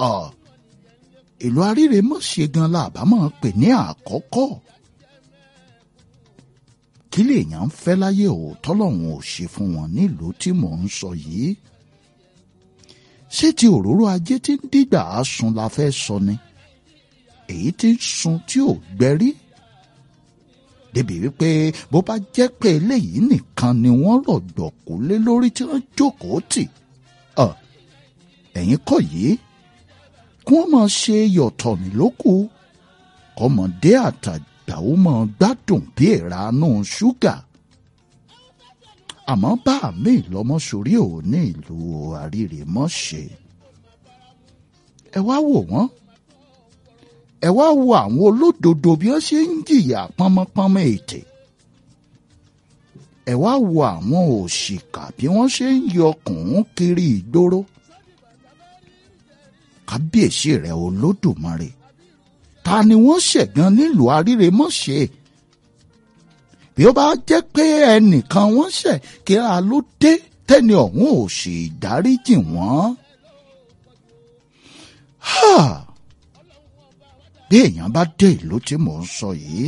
ìlú Arírèmọ̀ṣẹ́ gan la àbámọ̀ pè ní àkọ́kọ́ kí lèèyàn ń fẹ́ láyé òótọ́ lọ́hùn ò ṣe fún wọn nílùú tí mò ń sọ yìí ṣé ti òróró ajé tí ń dìgbà á sun la fẹ́ sọ ni èyí tí ń sun tí ò gbẹ́rí débi wípé bó bá jẹ́ pé eléyìí nìkan ni wọ́n rọ̀gbọ̀kú lé lórí tí wọ́n jókòó tì ẹ̀yìn kọ́ yìí kí wọ́n máa ṣe yọ̀tọ̀ nílòkù kọ́mọdé àtàgbà ó máa gbádùn bí ìranú ṣúgà àmọ́ bá mi lọ́mọ sórí ò ní ìlú Àrírèmọ́ṣẹ́ ẹ wá wò wọ́n ẹ wá wo àwọn olódodo bí wọ́n ṣe ń jìyà pọ́nmọ́pọ́nmọ́ ètè ẹ wá wo àwọn òṣìkà bí wọ́n ṣe ń yọkùn kiri ìgboro kábíyèsí rẹ̀ olódùmarè ta ni wọ́n ṣẹ̀gàn nílùú Àrírèmọ́ṣẹ́ bí ó bá jẹ́ pé ẹnìkan wọ́n ṣẹ̀ kí a ló dé tẹ́ni ọ̀hún ò sì dáríjì wọ́n. bí èèyàn bá dé ìlú tí mò ń sọ yìí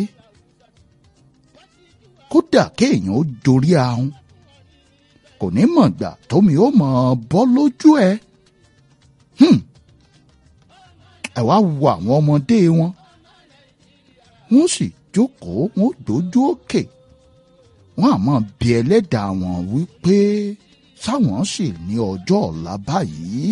kódà kéèyàn ó dorí ahun kò ní mọ̀ gbà tómi ó mọ̀ bọ́ lójú ẹ̀. ẹ wá wo àwọn ọmọdé wọn wọ́n sì jókòó wọ́n dojú òkè wọ́n àmọ́ bí ẹlẹ́dàá wọn wípé sáwọn sì ní ọjọ́ ọ̀la báyìí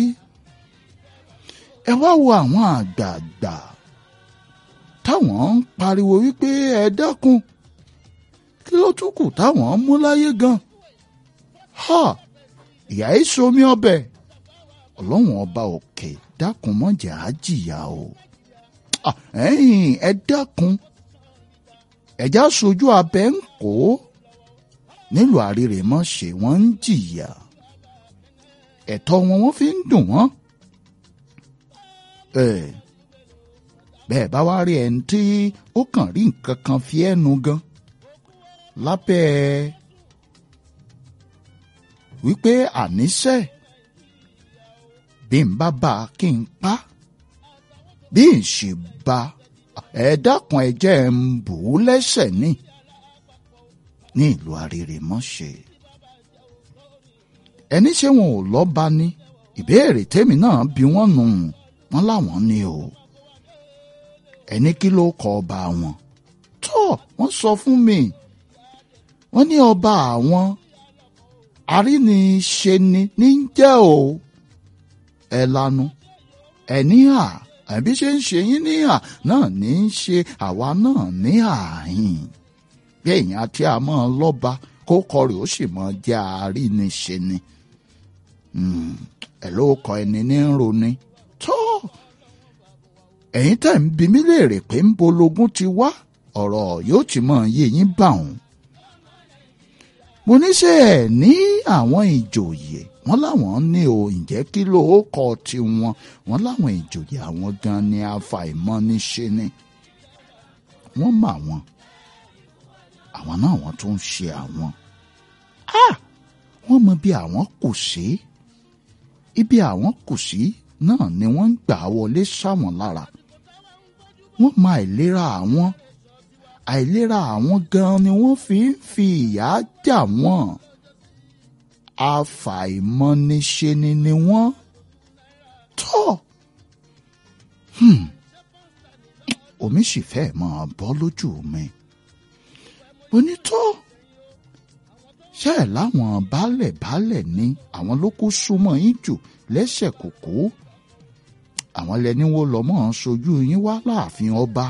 ẹ wá wo àwọn àgbààgbà táwọn ń pariwo wípé ẹ dákun kí ló tún kù táwọn ń mú láyé gan ha ìyá yìí somi ọbẹ̀ ọlọ́run ọba òkè dákun mọ́jà á jìyà o ẹ̀yin ẹ dákun ẹ̀já sojú abẹ́ ń kó nílùú Àrírèmọ́ṣẹ́ wọ́n ń jìyà ẹ̀tọ́ wọn wọ́n fi ń dùn wọ́n. bẹ́ẹ̀ bá wá rí ẹni tí ó kàn rí nǹkan kan fi ẹnu gan lábẹ́ wípé àníṣe bí n bá bá a kí n pa bí n sì bá ẹ dákun ẹ jẹ́ ń bù ú lẹ́sẹ̀ ní ní ìlú Àrírèmọ́ṣẹ́ ẹni ṣé wọn ò lọ́ba ní ìbéèrè tèmi náà bí wọ́n nù wọ́n láwọn ní o ẹni kí ló kọ ọba wọn tó wọ́n sọ fún mi wọ́n ní ọba àwọn àríniṣe ni ní jẹ́ o ẹ lanu ẹ ní à àbí ṣe ń ṣe yín ní à náà ní í ṣe àwa náà ní àhín bí èèyàn àti àmọ́ lọ́ba kó kọrì ó sì mọ jẹ́ àríniṣe ni ẹ ló kọ ẹni ní ń roni tó ẹ̀yin tẹ̀ ń bi mí léèrè pé ń bológun ti wá ọ̀rọ̀ yóò ti mọ̀ yé yín bà òun mo ní ṣe ẹ̀ ní àwọn ìjòyè wọ́n láwọn ní o ǹjẹ́ kí ló kọ tiwọn wọ́n láwọn ìjòyè àwọn gan ni àfàìmọ̀ ní ṣe ni wọ́n mọ àwọn àwọn náà wọ́n tún ń ṣe àwọn wọ́n mọ bí àwọn kù sí ibi àwọn kù sí náà ni wọ́n ń gbà wọlé sáwọn lára wọ́n mọ àìlera àwọn àìlera àwọn gan ni wọ́n fi ń fi ìyà jà wọ́n àfàìmọ̀niṣe ni ni wọ́n tọ́ omi sì fẹ́ máa bọ́ lójú mi onítọ́ ṣé ẹ̀ láwọn baálẹ̀ baálẹ̀ ni àwọn ló kó súnmọ́ yín jù lẹ́sẹ̀ kòkó àwọn lẹni wo lọ́mọ́ sojú yín wá láàfin ọba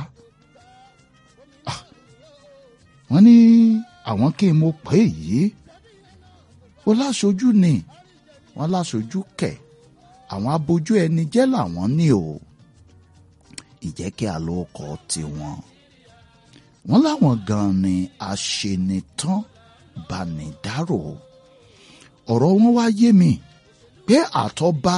wọ́n ní àwọn kí n mo pè yìí ó láṣojú ni wọ́n láṣojú kẹ̀ àwọn abojú ẹni jẹ́ làwọn ní o ìjẹ́ kí a ló kọ́ tiwọn wọ́n láwọn gan ni aṣenitán banidárò ọ̀rọ̀ wọn wá yé mi pé àtọ́ba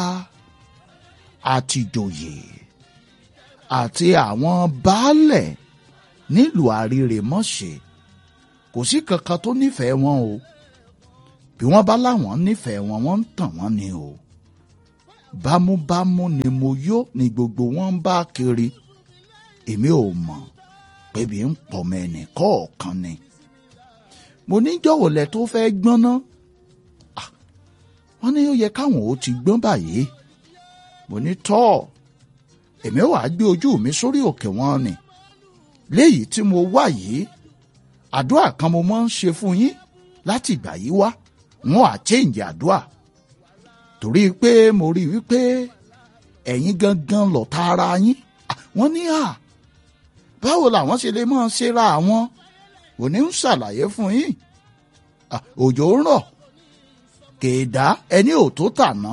àtìjòyè àti àwọn baálẹ̀ nílùú Àrírèmọ́ṣẹ́ kò sí kankan tó nífẹ̀ẹ́ wọn o bí wọ́n bá láwọn nífẹ̀ẹ́ wọn wọ́n ń tàn wọ́n ni o bámúbámú ni mo yó ni gbogbo wọn ń bá kiri èmi ò mọ̀ pébi ń pọ̀mọ ẹnì kọ̀ọ̀kan ni mo ní jọ̀wọ́ lẹ tó fẹ́ gbọ́n ná Ah, wọ́n ní ó yẹ káwọn ó ti gbọ́n báyìí mo ní tọ́ èmi ò wá gbé ojú mi sórí òkè wọn ni léyìí tí mo wá yìí àdúrà kan mo máa ń ṣe fún yín láti ìgbà yìí wá wọn à change àdúrà torí pé mo rí i wípé ẹ̀yin gangan lọ̀tá ara yín Ah, wọ́n ní à báwo làwọn ṣe lè máa ṣera àwọn òní ń ṣàlàyé fún yín Ah, òjò ń rọ̀ kèédá ẹni ò tó tàná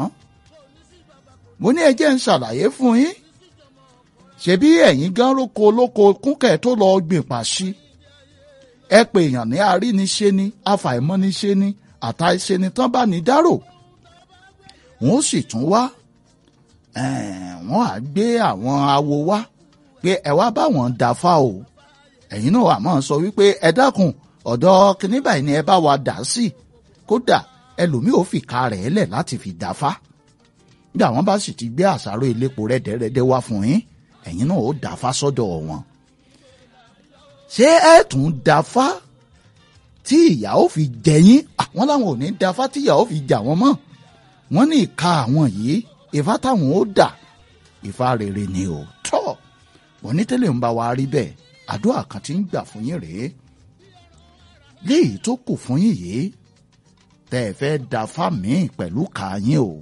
mo ní ẹ jẹ́ ń ṣàlàyé fún yín ṣebí ẹ̀yin gan róko olóko kúnkẹ̀ tó lọ gbìn pàṣí ẹ pè èèyàn ní aríniṣe ni afàìmọ́niṣe ni àtàìṣe ni tán bá ní dárò wọ́n sì tún wá eh, wọ́n á gbé àwọn awo wá pé ẹ wá báwọn dáfá o ẹ̀yin náà wà máa sọ wípé ẹ dákun ọ̀dọ̀ kìnní báyìí ni ẹ bá wa dà sí kódà ẹlòmíì ò fìka rẹ̀ lẹ̀ láti fi dáfá bí àwọn bá sì ti gbé àṣàrò elépo rẹ́dẹ̀rẹ́dẹ́ wá fún yín ẹ̀yin náà ó dáfá sọ́dọ̀ wọn ṣé ẹ tún dáfá tí ìyà ó fi jẹ yín àwọn làwọn ò ní dáfá tí ìyà ó fi jà wọ́n mọ́ wọ́n ní ìka àwọn yìí ìfá táwọn ó dà ìfá rere ni ò tọ́ wọ́n ní tẹ́lẹ̀ ń bá wa rí bẹ́ẹ̀ àdúrà kan tí ń gbà fún yín rèé léyìí tó kù fún yín yìí tẹ́ ẹ fẹ́ dáfá míì pẹ̀lú kàáyín o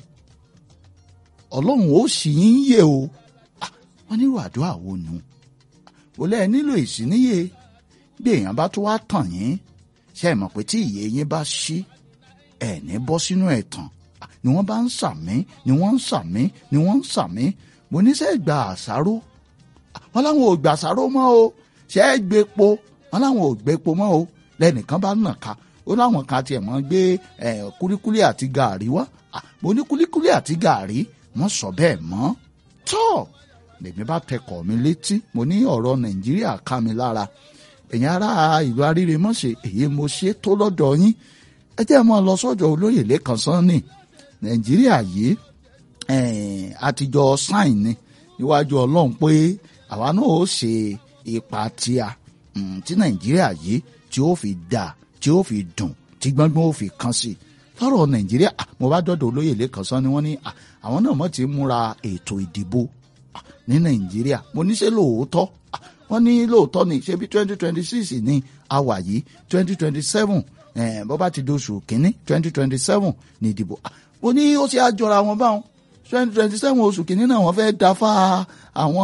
ọlọ́run ó sì yín yé o Ah, wọ́n nílò àdúrà wo nu ó lẹ́ẹ̀ nílò ìsíníyè bí èèyàn bá tó wá tàn yín ṣe é mọ̀ pé tí ìyè yín bá ṣí ẹ̀ ní bọ́ sínú ẹ̀tàn Ah, ni wọ́n bá ń sàmí ni wọ́n ń sàmí ni wọ́n ń sàmí mo ní sẹ́ gba àṣàrò Ah, wọ́n láwọn ò gbà àṣàrò mọ́ o ṣe é gbépo wọ́n láwọn ò gbépo mọ́ o lẹ́nìkan bá nà ká ó láwọn kan tiẹ̀ mọ́ gbé eh, kúlíkúlí àti gàárì wá Ah, mo ní kúlíkúlí àti gàárì wọ́n sọ bẹ́ẹ̀ mọ́ tọ́ lèmi bá tẹkọ̀ mi létí mo ní ọ̀rọ̀ nàìjíríà ká mi lára èyàn ará ìlú aríremọ́ṣe èyí mo ṣe tó lọ́dọ̀ yín ẹ jẹ́ mọ́ lọ sọ́jọ́ olóyè lẹ́kàn sanni nàìjíríà yìí eh, àtijọ́ sáìn ni níwájú ọlọ́run pé àwa náà ó ṣe ipa tíya mm, tí nàìjíríà yìí tí ó fi dà tí ó fi dùn tí gbọ́ngbọ́n ó fi kàn sí lọ́rọ̀ nàìjíríà ah, mo bá dọ́dọ̀ olóyè lẹ́kàn sanni wọ́n ní ah, àwọn náà mọ̀ ti múra ètò ìdìbò ah, ní nàìjíríà mo ní ṣe lóòótọ́ Ah, wọ́n ní lóòótọ́ ni ṣe bí twenty twenty six ní àwà yìí twenty twenty seven bó bá ti doṣù kínní twenty twenty seven ní ìdìbò Ah, mo ní ó ṣe àjọra wọn báwọn twenty twenty seven oṣù kínní náà wọ́n fẹ́ẹ́ dáfá àwọn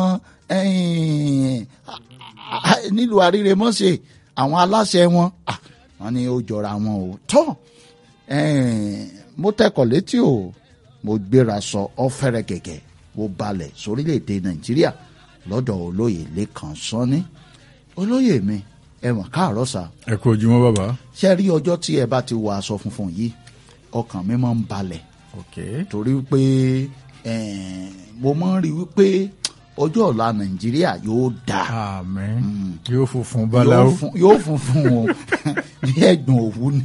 ẹ̀yìn, ah, ah, nílùú àríremọ́ṣe àwọn aláṣẹ wọn Ah, wọ́n ní ó jọra wọn o tọ́ ẹ̀ẹ́n, mo tẹkọ̀ létí o mo gbéra sọ ọ́fẹ́rẹ́ gẹ̀gẹ̀ mo balẹ̀ sórílẹ̀‐èdè nàìjíríà lọ́dọ̀ olóyè lẹ́kàn sọ́ni olóyè mi ẹ mọ̀ káàárọ̀ sá ẹ kú ojúmọ́ bàbá. ṣe rí ọjọ́ tí ẹ bá ti wọ aṣọ funfun yìí ọkàn mi máa ń balẹ̀ ok torí pé ẹ̀ẹ́n, mo máa ń rí wípé ọjọ́ ọ̀la nàìjíríà yóò dáa àmín yóò funfun yóò báláwo. fun- yóò funfun o bí ẹ̀gbọ́n òwú ni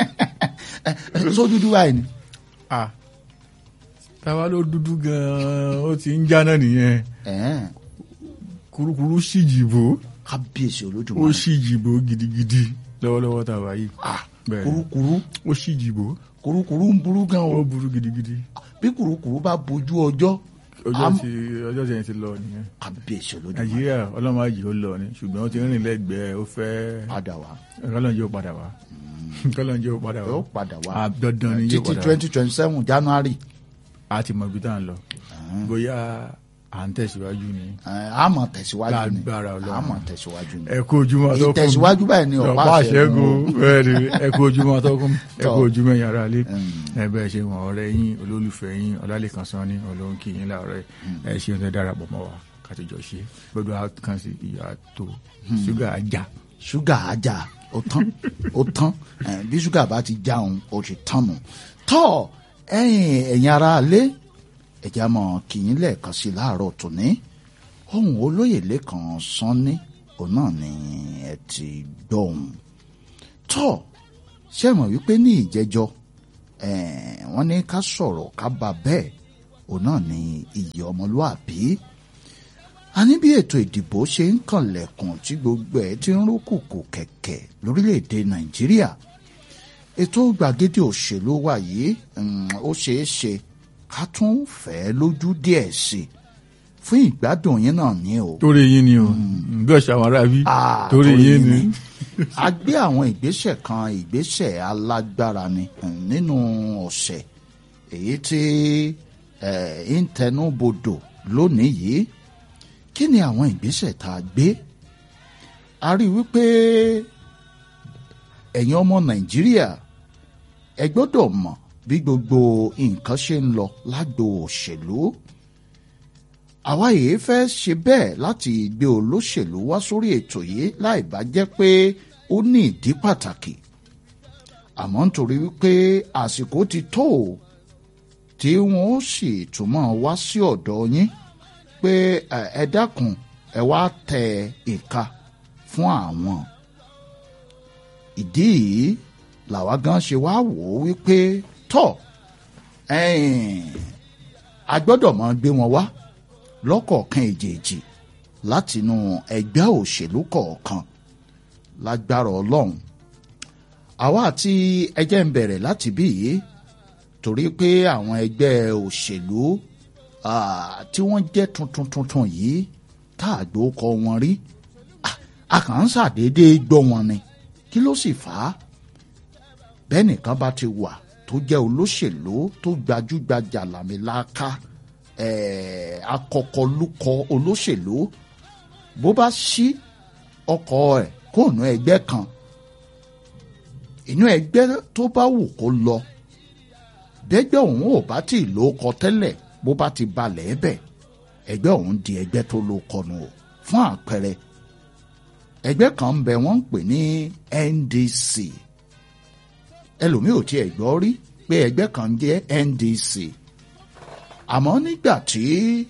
sójú dúdú báyìí ni. ah táwa ló dúdú gan-an ó ti ń jáná nìyẹn ẹ̀ẹ́n, kurukuru sì jìbò kábíyèsí ó olódùmarè sì jìbò gidigidi lọ́wọ́lọ́wọ́ tá a wà yìí. Ah, bẹ́ẹ̀ kurukuru ó sì jìbò kurukuru ń burú gan ó o burú gidigidi. bí kurukuru bá bojú ọjọ́ ọjọ́ am- tí ọjọ́ tí yẹn ti lọ nìyẹn. kábíyèsí olódùmarè nàìjíríà ọlọ́mọ àjì ó lọ ni ṣùgbọ́n ó ti rìn lẹ́gbẹ̀ẹ́ ó fẹ́ padà wá kọ́lọ́njẹ́ ó padà wá kọ́lọ́njẹ́ ó padà wá. yóò padà wá Ah, dandan ni yóò títí padà wá. twenty twenty seven january a ti mọ ibi tá à ń lọ bóyá à ń tẹ̀síwájú ni. ẹ̀, a máa tẹ̀síwájú ni Lágbára Ọlọ́run. a máa tẹ̀síwájú ni ẹ kú ojúmọ́ atọ́kùn ìtẹ̀síwájú báyìí ni ọ̀pá ọ̀pá àṣẹgun àṣẹgun bẹ́ẹ̀ ni ẹ kú ojúmọ́ atọ́kùn ẹ Tọ́. kú ojúmọ́ ẹ̀yin ará ilé Mm. ẹ bẹ́ẹ̀ ṣe wọn ọ̀rẹ́ yín olólùfẹ́ yín ọlálẹ́kan sán ní olóhùn kì yín láàárọ̀ ẹ ṣe ń darapọ̀ mọ́ wa kàtijọ́ ṣe gbọ́dọ̀ á kàn sí ìyá tó ṣúgà ajá ṣúgà ajá ó tán ó tán ẹ̀, bí ṣúgà bá ti já òun ó ti tán nù tọ́ ẹ̀yin ẹ̀yin ara lé ẹ̀já mọ̀ kìyìn lẹ́ẹ̀kan sí láàárọ̀ tòní ohun olóyè lẹ́kan sanni òun náà ni ẹ ti gbọ́ ohun tọ́ ṣé ẹ mọ̀ wípé ní ìjẹ́jọ́ eh, wọ́n ní ká sọ̀rọ̀ ká bá bẹ́ẹ̀ òun náà ni iyì ọmọlúàbí a ní bí ètò ìdìbò ṣe ń kànlẹ̀kùn tí gbogbo ẹ̀ ti ń rúkùkù kẹ̀kẹ́ lórílẹ̀‐èdè nàìjíríà ètò gbàgede òṣèlú wa yìí ó ṣeé ṣe ká tún fẹ́ lójú díẹ̀ sí i fún ìgbádùn yín náà ní o. torí yín ni o bí ọ̀sẹ̀ àwọn aráabí Ah, torí yín ni. a gbé àwọn ìgbésẹ̀ kan ìgbésẹ̀ alágbára ni um, nínú ọ̀sẹ̀ èyí tí eh, ń tẹnubodò lónìí yìí kí ni àwọn ìgbésẹ̀ tá a gbé a rí i wípé ẹ̀yin ọmọ nàìjíríà ẹ gbọ́dọ̀ mọ̀ bí gbogbo nǹkan ṣe ń lọ lágbo òṣèlú àwa yìí fẹ́ ṣe bẹ́ẹ̀ láti gbé olóṣèlú wá sórí ètò yìí láì bá jẹ́ pé ó ní ìdí pàtàkì àmọ́ nítorí wípé àsìkò ti tó o tí wọ́n ó sì túmọ̀ wá sí ọ̀dọ̀ yín pé ẹ ẹ dákun ẹ wá tẹ ìka fún àwọn ìdí yìí làwa gan ṣe wá wò ó wípé tọ́ ẹ̀yìn a gbọ́dọ̀ máa gbé wọn wá lọ́kọ̀ọ̀kan èjèèjì látinú ẹgbẹ́ òṣèlú kọ̀ọ̀kan lágbára ọlọ́run àwa àti ẹjẹ́ ń bẹ̀rẹ̀ láti bí yìí torí pé àwọn ẹgbẹ́ òṣèlú ah, tí wọ́n jẹ́ tuntun tuntun yìí tá a gbọ́ kọ wọn rí ah, a kàn ń ṣàdédé gbọ́ wọn ni kí ló sì fà á bẹ́ẹ̀ nìkan bá ti wà tó jẹ́ olóṣèlú tó gbajúgbajà làmìlaka eh, akọkọlúkọ olóṣèlú bó bá ṣí ọkọ̀ ẹ̀ kó nú ẹgbẹ́ kan inú ẹgbẹ́ tó bá wù kó lọ bẹ́gbẹ́ òun ò bá tí ì ló kọ tẹ́lẹ̀ bó bá ti balẹ̀ ẹ́ bẹ̀ ẹgbẹ́ òun di ẹgbẹ́ tó ló kọnu o fún àpẹẹrẹ ẹgbẹ́ kan ń bẹ wọ́n ń pè ní NDC ẹlòmíì ò tiẹ̀ gbọ́ rí pé ẹgbẹ́ kan jẹ́ NDC àmọ́ nígbà tí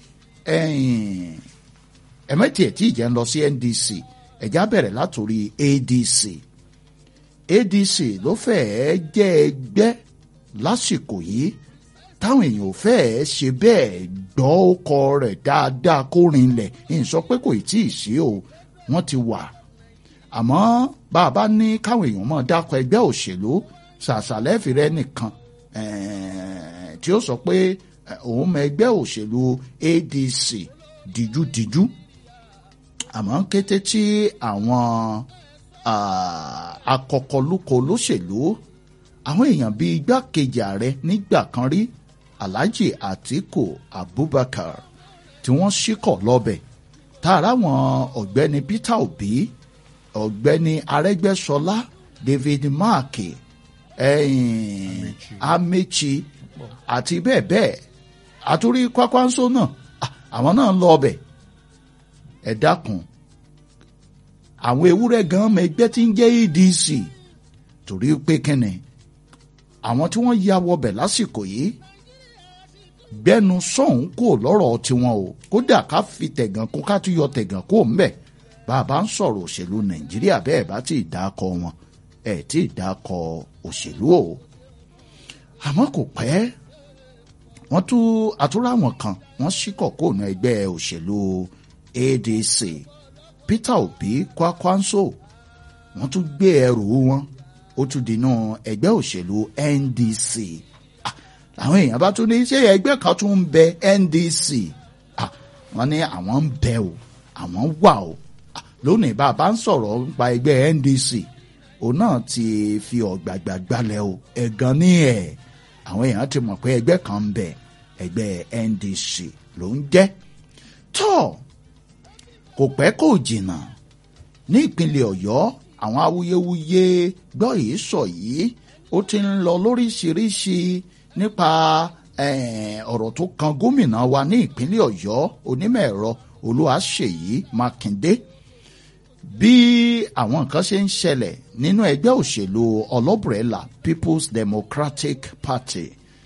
ẹ̀mẹ́tì ẹ̀ tí ìjẹ́ ń lọ sí NDC ẹ̀já bẹ̀rẹ̀ látòrí ADC ADC ló fẹ́ẹ́ jẹ́ ẹgbẹ́ lásìkò yìí táwọn èèyàn ò fẹ́ẹ́ ṣe bẹ́ẹ̀ gbọ́ ọkọ rẹ̀ dáadáa kó rinlẹ̀ ń sọ pé kò tí ì sí o wọ́n ti wà àmọ́ bá a bá ní káwọn èèyàn máa dákọ̀ ẹgbẹ́ òṣèlú ṣàṣàlẹ́fìrẹ́ nìkan tí ó sọ pé òun mọ ẹgbẹ́ òṣèlú ADC díjúdíjú àmọ́ kété tí àwọn akọkọlúkọ olóṣèlú àwọn èèyàn bíi igbákejì ààrẹ nígbà kan rí Alhaji Atiku Abubakar tí wọ́n ṣíkọ̀ lọ́bẹ̀ tààrà àwọn ọ̀gbẹ́ni Peter Obi ọ̀gbẹ́ni Arẹ́gbẹ́ṣọlá David Mark ẹ̀yìn Amechi àti bẹ́ẹ̀ bẹ́ẹ̀ àtúrí Kwakwanso náà àwọn náà ń lọ ọbẹ̀ ẹ dákun àwọn ewúrẹ́ gan ọmọ ẹgbẹ́ tí ń jẹ́ ADC torí pé kẹ́nì àwọn tí wọ́n ya wọbẹ̀ lásìkò yìí gbẹnu sọ̀hún kò lọ́rọ̀ tiwọn o kódà ká fi tẹ̀gàn kó ká tún yọ tẹ̀gàn kó ń bẹ̀ bàbá ń sọ̀rọ̀ òṣèlú Nàìjíríà bẹ́ẹ̀ bá ti dákọ̀ wọn ẹ̀ tí ì dákọ̀ òṣèlú o àmọ́ kò pẹ́ wọ́n tún àtúráwọn kan wọ́n ṣíkọ̀ kóònù ẹgbẹ́ òṣèlú ADC Peter Obi Kwakwanso wọ́n tún gbé ẹrù wọn ó tún dínú ẹgbẹ́ òṣèlú NDC àwọn èèyàn bá tún ní ṣé ẹgbẹ́ kan tún ń bẹ NDC wọ́n ní àwọn ń bẹ o àwọn wà o lónìí bá a bá ń sọ̀rọ̀ nípa ẹgbẹ́ NDC òun náà ti fi ọ̀gbàgbà gbalẹ̀ o ẹ̀gàn ní ẹ̀ àwọn èèyàn ti mọ̀ pé ẹgbẹ́ kan ń bẹ ẹgbẹ́ NDC ló ń jẹ́ tó kò pẹ́ kò jìnnà ní ìpínlẹ̀ Ọ̀yọ́ àwọn awuyewuye gbọ́ yìí sọ yìí ó ti ń lọ lóríṣiríṣi nípa ọ̀rọ̀ tó kan gómìnà wa ní ìpínlẹ̀ Ọ̀yọ́ onímọ̀ ẹ̀rọ Olúwaṣèyí Mákindé bí àwọn nǹkan ṣe ń ṣẹlẹ̀ nínú ẹgbẹ́ òṣèlú ọlọ́bùrẹ́là People's Democratic Party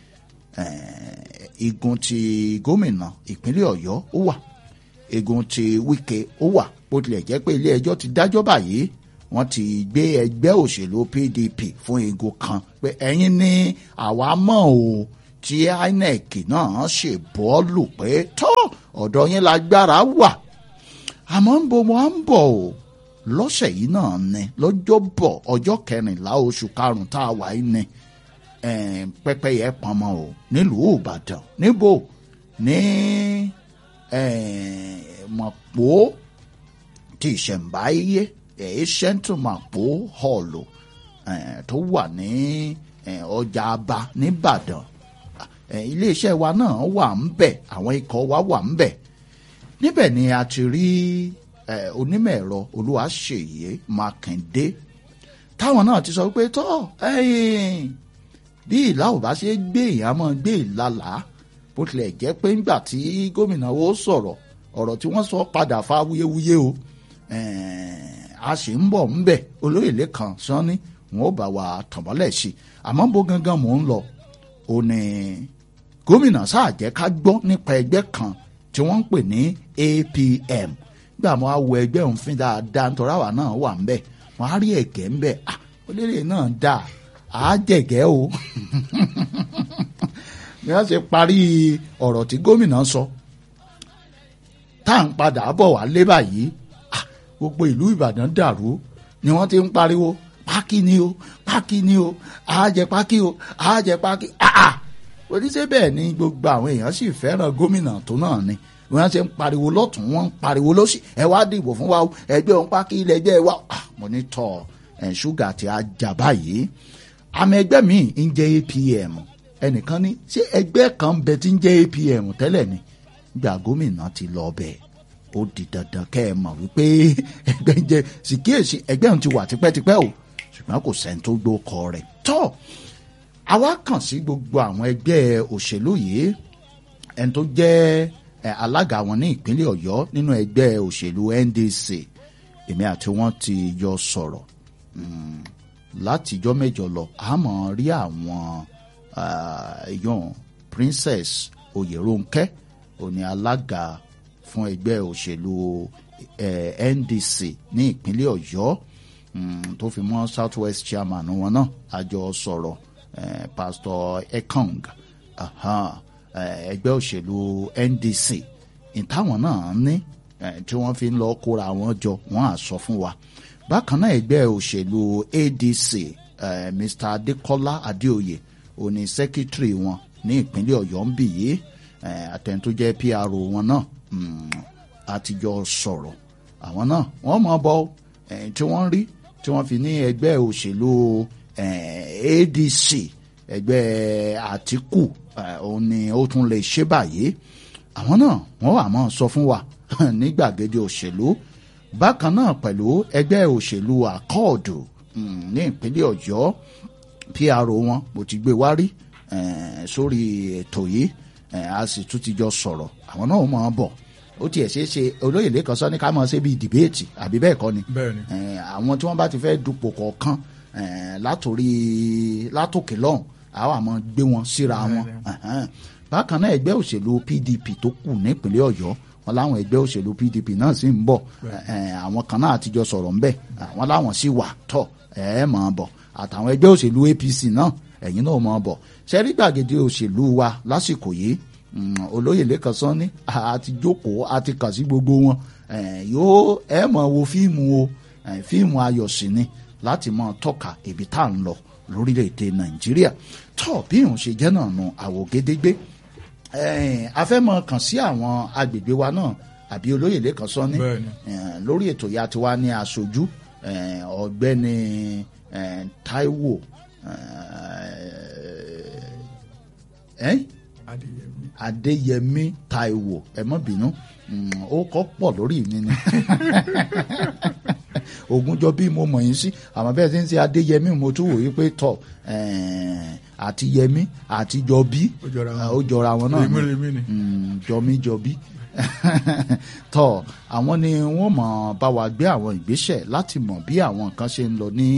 igun ti gómìnà ìpínlẹ̀ Ọ̀yọ́ ó wà igun ti Wike ó wà bó tilẹ̀ jẹ́ pé ilé ẹjọ́ ti dájọ́ báyìí wọ́n ti gbé ẹgbẹ́ òṣèlú PDP fún igun kan pé ẹ̀yin ní àwa mọ̀ o tí INEC náà ṣe bọ́ọ̀lù pé tó ọ̀dọ̀ yín lágbára wà àmọ́ ń bo wọn ń bọ̀ o lọ́sẹ̀ yìí náà ni lọ́jọ́ bọ̀ ọjọ́ kẹrìnlá oṣù karùn-ún tá a wà yìí ni pẹ́pẹ́yẹ pọnmọ o nílùú Ìbàdàn níbo ní Mọ̀pó tí ìṣẹ̀ǹbáyé ẹ̀ẹ́sẹ̀ntù Mọ̀pó họ̀lù tó wà ní ọjà Aba nìbàdàn iléeṣẹ́ wa náà wà ń bẹ̀ àwọn ikọ̀ wa wà ń bẹ̀ níbẹ̀ ni a ti rí onímọ̀ ẹ̀rọ Olúwaṣèyí Mákindé táwọn náà ti sọ pé tọ́ bí ìlà ò bá ṣe gbé ìyá mọ́ gbé ìlàlá bó tilẹ̀ jẹ́ pé ńgbà tí gómìnà wo sọ̀rọ̀ ọ̀rọ̀ tí wọ́n sọ padà fa wuyewuye o a sì ń bọ̀ ń bẹ̀ olóyè lẹ́kan sanni wọn ò bá wa tọ̀mọ́lẹ̀ sí i àmọ́ bó gangan mò ń lọ ò ní gómìnà sáà jẹ́ ká gbọ́ nípa ẹgbẹ́ kan tí wọ́n ń pè ní APM gbà mọ́ àwọ̀ ẹgbẹ́ òun fín dáadáa nítorí àwa náà wà ń bẹ̀ wọ́n á rí ẹ̀gẹ́ ń bẹ̀ olóyè náà dáa àá jẹ̀gẹ́ o bí wọ́n ṣe parí ọ̀rọ̀ tí gómìnà sọ tá à ń padà bọ̀ wá lé báyìí gbogbo ìlú Ìbàdàn dàrú ni wọ́n ti ń pariwo pákí ni o pákí ni o àájẹ pákí o àájẹ pákí àà oníṣẹ́ bẹ́ẹ̀ ni gbogbo àwọn èèyàn sì fẹ́ràn gómìnà tó náà ni wọ́n ṣe ń pariwo lọ́tún wọ́n ń pariwo lọ́sì ẹ wá dìbò fún wa ẹgbẹ́ òun pákí ilẹ̀ ẹgbẹ́ wa mo ní tọ́ ẹ̀ ṣúgà tí a jà báyìí àmì ẹgbẹ́ mi ń jẹ́ APM ẹnìkan ní ṣé ẹgbẹ́ kan bẹ tí ń jẹ́ APM tẹ́lẹ̀ ni gbà gómìnà ti lọ bẹ́ẹ̀ ó di dandan kẹ́ ẹ mọ̀ wípé ẹgbẹ́ ń jẹ́ sìkíyèsí ẹgbẹ́ òun ti wà tipẹ́tipẹ́ o ṣùgbọ́n kò sẹ́ni tó gbó kọ rẹ̀ tọ́ àwa kàn sí gbogbo àwọn ẹgbẹ́ òṣèlú yìí ẹni tó jẹ́ alága wọn ní ìpínlẹ̀ Ọ̀yọ́ nínú ẹgbẹ́ òṣèlú NDC èmi àti wọn ti jọ sọ̀rọ̀ látijọ́ mẹ́jọ lọ àmọ́ rí àwọn èèyàn Princess Oyèrónkẹ́ òní alága fún ẹgbẹ́ òṣèlú NDC ní ìpínlẹ̀ Ọ̀yọ́ tó fi mọ́ South West chairman wọn náà àjọ sọ̀rọ̀ Pastor Ekong ẹgbẹ́ òṣèlú NDC ìtàwọn náà ní tí wọ́n fi ń lọ kóra wọn jọ wọ́n á sọ fún wa bákan náà ẹgbẹ́ òṣèlú ADC Mr Adekola Adeoye òní secretary wọn ní ìpínlẹ̀ Ọ̀yọ́ ń bì yìí àtẹni tó jẹ́ PRO wọn náà àtijọ́ sọ̀rọ̀ àwọn náà wọ́n mọ̀ bọ́ tí wọ́n rí tí wọ́n fi ní ẹgbẹ́ òṣèlú ADC ẹgbẹ́ Àtíkù òun ni ó tún lè ṣe báyìí àwọn náà wọ́n wà mọ́ sọ fún wa ní gbàgede òṣèlú bákan náà pẹ̀lú ẹgbẹ́ òṣèlú àkọọ̀dù ní ìpínlẹ̀ Ọ̀yọ́ PRO wọn mo ti gbé wá rí sórí ètò yìí a sì tún ti jọ sọ̀rọ̀ àwọn náà mọ̀ ọ́n bọ̀ ó tiẹ̀ ṣeé ṣe olóyè lẹ́kàn sọ ní ká máa ṣe bíi dìbéètì àbí bẹ́ẹ̀ kọ́ ni bẹ́ẹ̀ni àwọn tí wọ́n bá ti fẹ́ dupò kọ̀ọ̀kan látòrí látòkè lọ́hùn àwọn àmọ́ gbé wọn síra wọn bákan náà ẹgbẹ́ òṣèlú PDP tó kù nípínlẹ̀ Ọ̀yọ́ wọn láwọn ẹgbẹ́ òṣèlú PDP náà sì ń bọ̀ àwọn kan náà àtijọ́ sọ̀rọ̀ ńbẹ̀ àwọn láwọn sì wà tọ̀ ẹ̀ mọ̀ ọ́n bọ̀ àtàwọn ẹgbẹ́ òṣèlú APC náà ẹ̀yin náà mọ̀ ọ́n bọ̀ ṣẹ́rí gbàgede òṣèlú wa lásìkò yìí olóyè lẹ́kàn sán ní àti jókòó àti kàn sí gbogbo wọn yóò ẹ mọ̀ wo fíìmù o fíìmù ayọ̀ sí ni láti mọ̀ tọ́ka ibi tá à ń lọ lórílẹ̀‐èdè nàìjíríà tó bí òun ṣe jẹ́ náà nu àwògedegbe a fẹ́ mọ̀ kàn sí àwọn agbègbè wa náà àbí olóyè lẹ́kàn sán ní lórí ètò ya tiwa ní aṣojú ọ̀gbẹ́ni Táíwò Adéyẹmí Táíwò ẹ má bínú ó kọ́ pọ̀ lórí mi ni Ògúnjọ bí mo mọ̀ yín sí àmọ́ bẹ́ẹ̀ tí ń ṣe Adéyẹmí mo tún wòye pé tọ̀ àti Yẹmí àti Jọbí ó jọra wọn náà ni jọmí jọbí tọ àwọn ni wọ́n mọ̀ bá wa gbé àwọn ìgbésẹ̀ láti mọ̀ bí àwọn nǹkan ṣe ń lọ ní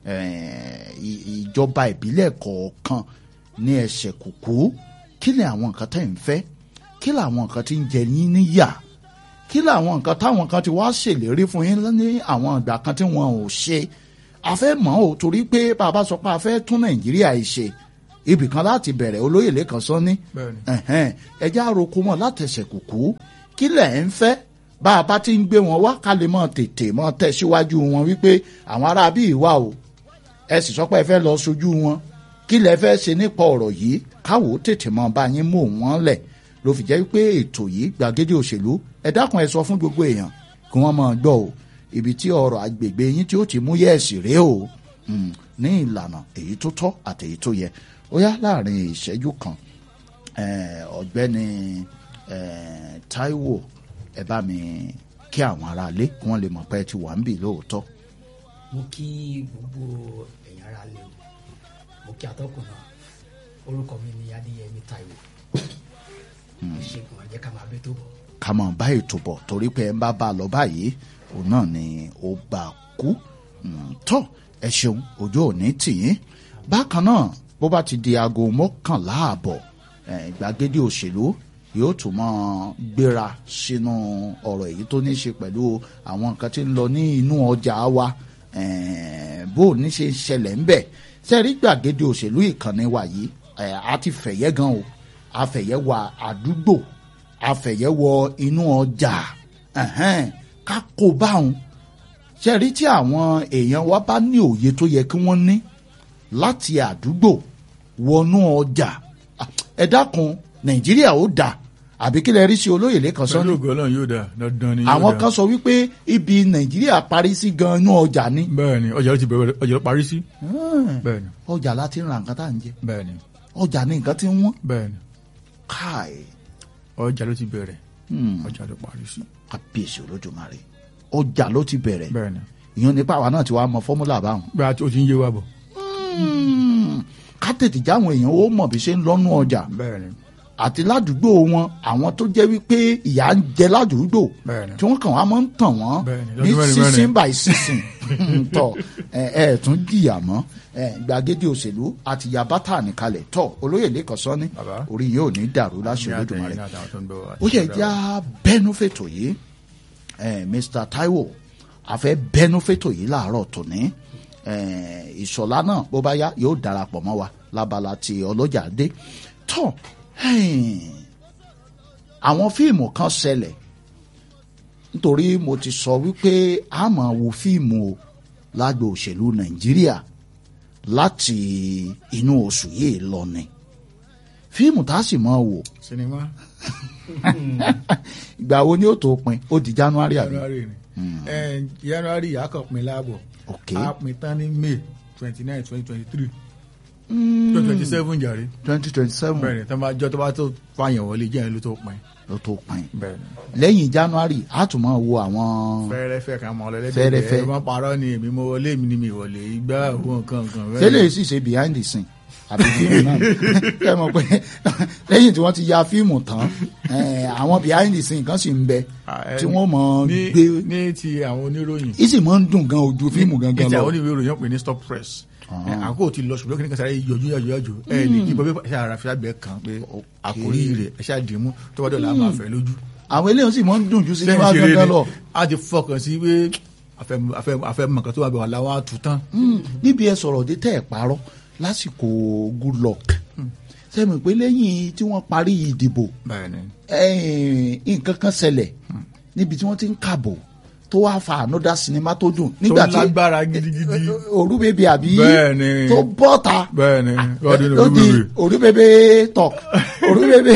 ìjọba ìbílẹ̀ kọ̀ọ̀kan ní ẹsẹ̀ kùkú kí ni àwọn nǹkan tẹ́ ń fẹ́ kí làwọn nǹkan tí ń jẹ yín níyà kí làwọn nǹkan táwọn kan ti wá ṣèlérí fún yín ní àwọn ìgbà kan tí wọn ò ṣe a fẹ́ mọ̀ ọ́ torí pé bàbá sọ pé a fẹ́ tún nàìjíríà yìí ṣe ibì kan láti bẹ̀rẹ̀ olóyè lẹ́kan sọ́ni bẹ́ẹ̀ni ẹ̀hẹ́n, ẹjẹ́ àròkọ mọ̀ látẹ̀sẹ̀ kùkú kí lẹ̀ ń fẹ́ bá a bá ti ń gbé wọn wá ká lè mọ̀ tètè mọ̀ tẹ̀síwájú wọn wípé àwọn ará bíi wà o ẹ sì sọ pé ẹ fẹ́ lọ sojú wọn kí lẹ fẹ́ ṣe nípa ọ̀rọ̀ yìí káwọ́ tètè mọ̀ bá yín mú wọn lẹ̀ ló fi jẹ́ wípé ètò yìí gbàgede òṣèlú ẹ dákun ẹ sọ fún gbogbo èèyàn kí wọ́n máa gbọ́ o ibi tí ọ̀rọ̀ agbègbè yín tí ó ti mú yẹ̀ẹ̀sì rèé o Mm, ní ìlànà èyí tó tọ́ àti èyí tó yẹ ó yá láàrin ìṣẹ́jú kan eh, ọ̀gbẹ́ni eh, Táíwò ẹ bá mi kí àwọn aráalé kí wọ́n lè mọ̀ pé ẹ ti wà ń bì lóòótọ́. mo kí gbogbo ẹ̀yin ará lé o mo kí atọ́kùn náà orúkọ mi ni adéyẹmí táíwò ìṣègùn ọ̀jẹ̀ ká máa bẹ́ tó bọ̀. ká mọ̀ bá ètò bọ̀ torí pé ẹ ń bá bá a lọ báyìí òun náà ni ó bá a kú Mm, tọ́ ẹ ṣeun ọjọ́ òní tì yín bákan náà bó bá ti di aago mọ́kànlá àbọ̀ eh, gbàgede òṣèlú yóò tún mọ́ gbéra sínú ọ̀rọ̀ èyí tó ní í ṣe pẹ̀lú àwọn nǹkan tí ń lọ ní inú ọjà wa eh, bó o ní ṣe ń ṣẹlẹ̀ ń bẹ̀ sẹ́rí gbàgede òṣèlú ìkànnì wa yìí eh, a ti fẹ̀yẹ́ gan o a fẹ̀yẹ́ wọ àdúgbò a fẹ̀yẹ́ wọ inú ọjà ẹ̀hẹ́n, ká kó báwọn ṣe rí tí àwọn èèyàn wa bá ní òye tó yẹ kí wọ́n ní láti àdúgbò wọnú ọjà Ah, ẹ dákun nàìjíríà ó dà àbí kí lè rí sí olóyè lẹ́kan pẹ̀lú sọ́ni ògo ọlọ́run yóò dáa dandan ni yóò àwọn dáa. kan sọ wípé ibi nàìjíríà parí sí gan inú ọjà ni bẹ́ẹ̀ni ọjà ló ti bẹ̀rẹ̀ ọjà ló parí sí Hmm, bẹ́ẹ̀ni ọjà láti ń ra nǹkan tá à ń jẹ bẹ́ẹ̀ni ọjà ní nǹkan tí ń wọ́n bẹ́ẹ̀ni káì ọjà ló ti bẹ̀rẹ̀ Hmm, ọjà ló parí sí kábíyèsí olódùmarè ọjà ló ti bẹ̀rẹ̀ bẹ́ẹ̀ni ìyẹn nípa àwa náà ti wá mọ fọ́múlà báwọn bí a ti ó ti ń yé wa bọ̀ Hmm, ká tètè jáwọn èèyàn ó mọ̀ bí ṣe ń lọ́nú ọjà bẹ́ẹ̀ni àti ládùúgbò wọn àwọn tó jẹ́ wípé ìyà ń jẹ ládùúgbò bẹ́ẹ̀ni tí wọ́n kàn wá máa ń tàn wọ́n Bẹ́ẹ̀ni, ní lọ́dún mẹ́rin sísìn mẹ́rin. by sísìn tọ ẹ ẹ tún jìyà mọ́ ẹ gbàgede òṣèlú àti ya bátà nìkalẹ̀ tọ olóyè lẹ́kàn sọ́ni Bàbá. orí yóò ní dàrú láṣẹ Ní àtẹ̀yìn Olódùmarè ní àtàwọn tó ń bọ̀ wá. ó yẹ já bẹ́nu fètò yìí ẹ Mr Taiwo àfẹ́ bẹ́nu fètò yìí láàárọ̀ tòní ẹ ìṣọ̀lá náà bó bá yá yóò darapọ̀ mọ́ wa lábala ti ọlọ́jà dé tọ́ ẹ̀ẹ́n, àwọn fíìmù kan ṣẹlẹ̀ nítorí mo ti sọ wípé a máa wo fíìmù o lágbo òṣèlú Nàìjíríà láti inú oṣù yìí lọ ni fíìmù tá a sì máa wò sinimá ìgbà wo ni ó tó pin ó di January àbí january ni ẹ january a kàn pin láàbọ̀ ok a pin tán ní may twenty nine twenty twenty three twenty twenty seven jàre twenty twenty seven bẹ́ẹ̀ni tó bá jọ tó bá tó fàyàn wọlé jẹ́ ẹ̀ ló tó pin ló tó pin bẹ́ẹ̀ni lẹ́yìn January a tún máa wo àwọn fẹ́rẹ́fẹ́ kan mọ ọlọlẹdẹ Fẹ́rẹ́fẹ́. ẹ má parọ́ ni èmi mo wọlé mi ni mi wọlé igbá owó nǹkan nǹkan bẹ́ẹ̀ tẹ́lẹ̀ sì ṣe behind the scene àbí fíìmù náà kẹ́ ẹ mọ̀ pé lẹ́yìn tí wọ́n ti ya fíìmù tán eh, àwọn behind the scene kan sì ń bẹ Ah, ẹ- tí wọ́n mọ̀ ní gbé ní ti àwọn oníròyìn ìsì mọ̀ ń dùn gan ojú fíìmù ní gangan ti lọ àwọn oníròyìn pè ní stop press ẹ, àkókò ti lọ ṣùgbọ́n kí ni kan sáré yọjú yọjú yọjú ẹ ní kí bọ́bí ẹ ṣáà rafi abẹ kan pé àkórí rẹ̀ ẹ ṣáà dìímú tó bá dọ̀la á máa fẹ́ lójú àwọn eléyìí sì mọ̀ ń dùn ju sinimá sẹ́yìn ṣeré gangan ni lọ a ti fọkàn sí pé afẹ́- afẹ́- afẹ́ mọ̀kàn tó wà bẹ̀ wà láwọn àtúntàn Mm, níbi ẹ sọ̀rọ̀ dé tẹ́ ẹ̀ parọ́ lásìkò good luck sẹ́mi pé lẹ́yìn tí wọ́n parí ìdìbò bẹ́ẹ̀ ni eh, nǹkan kan ṣẹlẹ̀ níbi tí wọ́n ti ń kàbò tó wá fa another cinema tó dùn nígbà tó tí lágbára gidigidi òru bèbè àbí Bẹ́ẹ̀ ni. tó bọ́ta bẹ́ẹ̀ ni ọdún ló di olúwèrè òru bèbè talk òru bèbè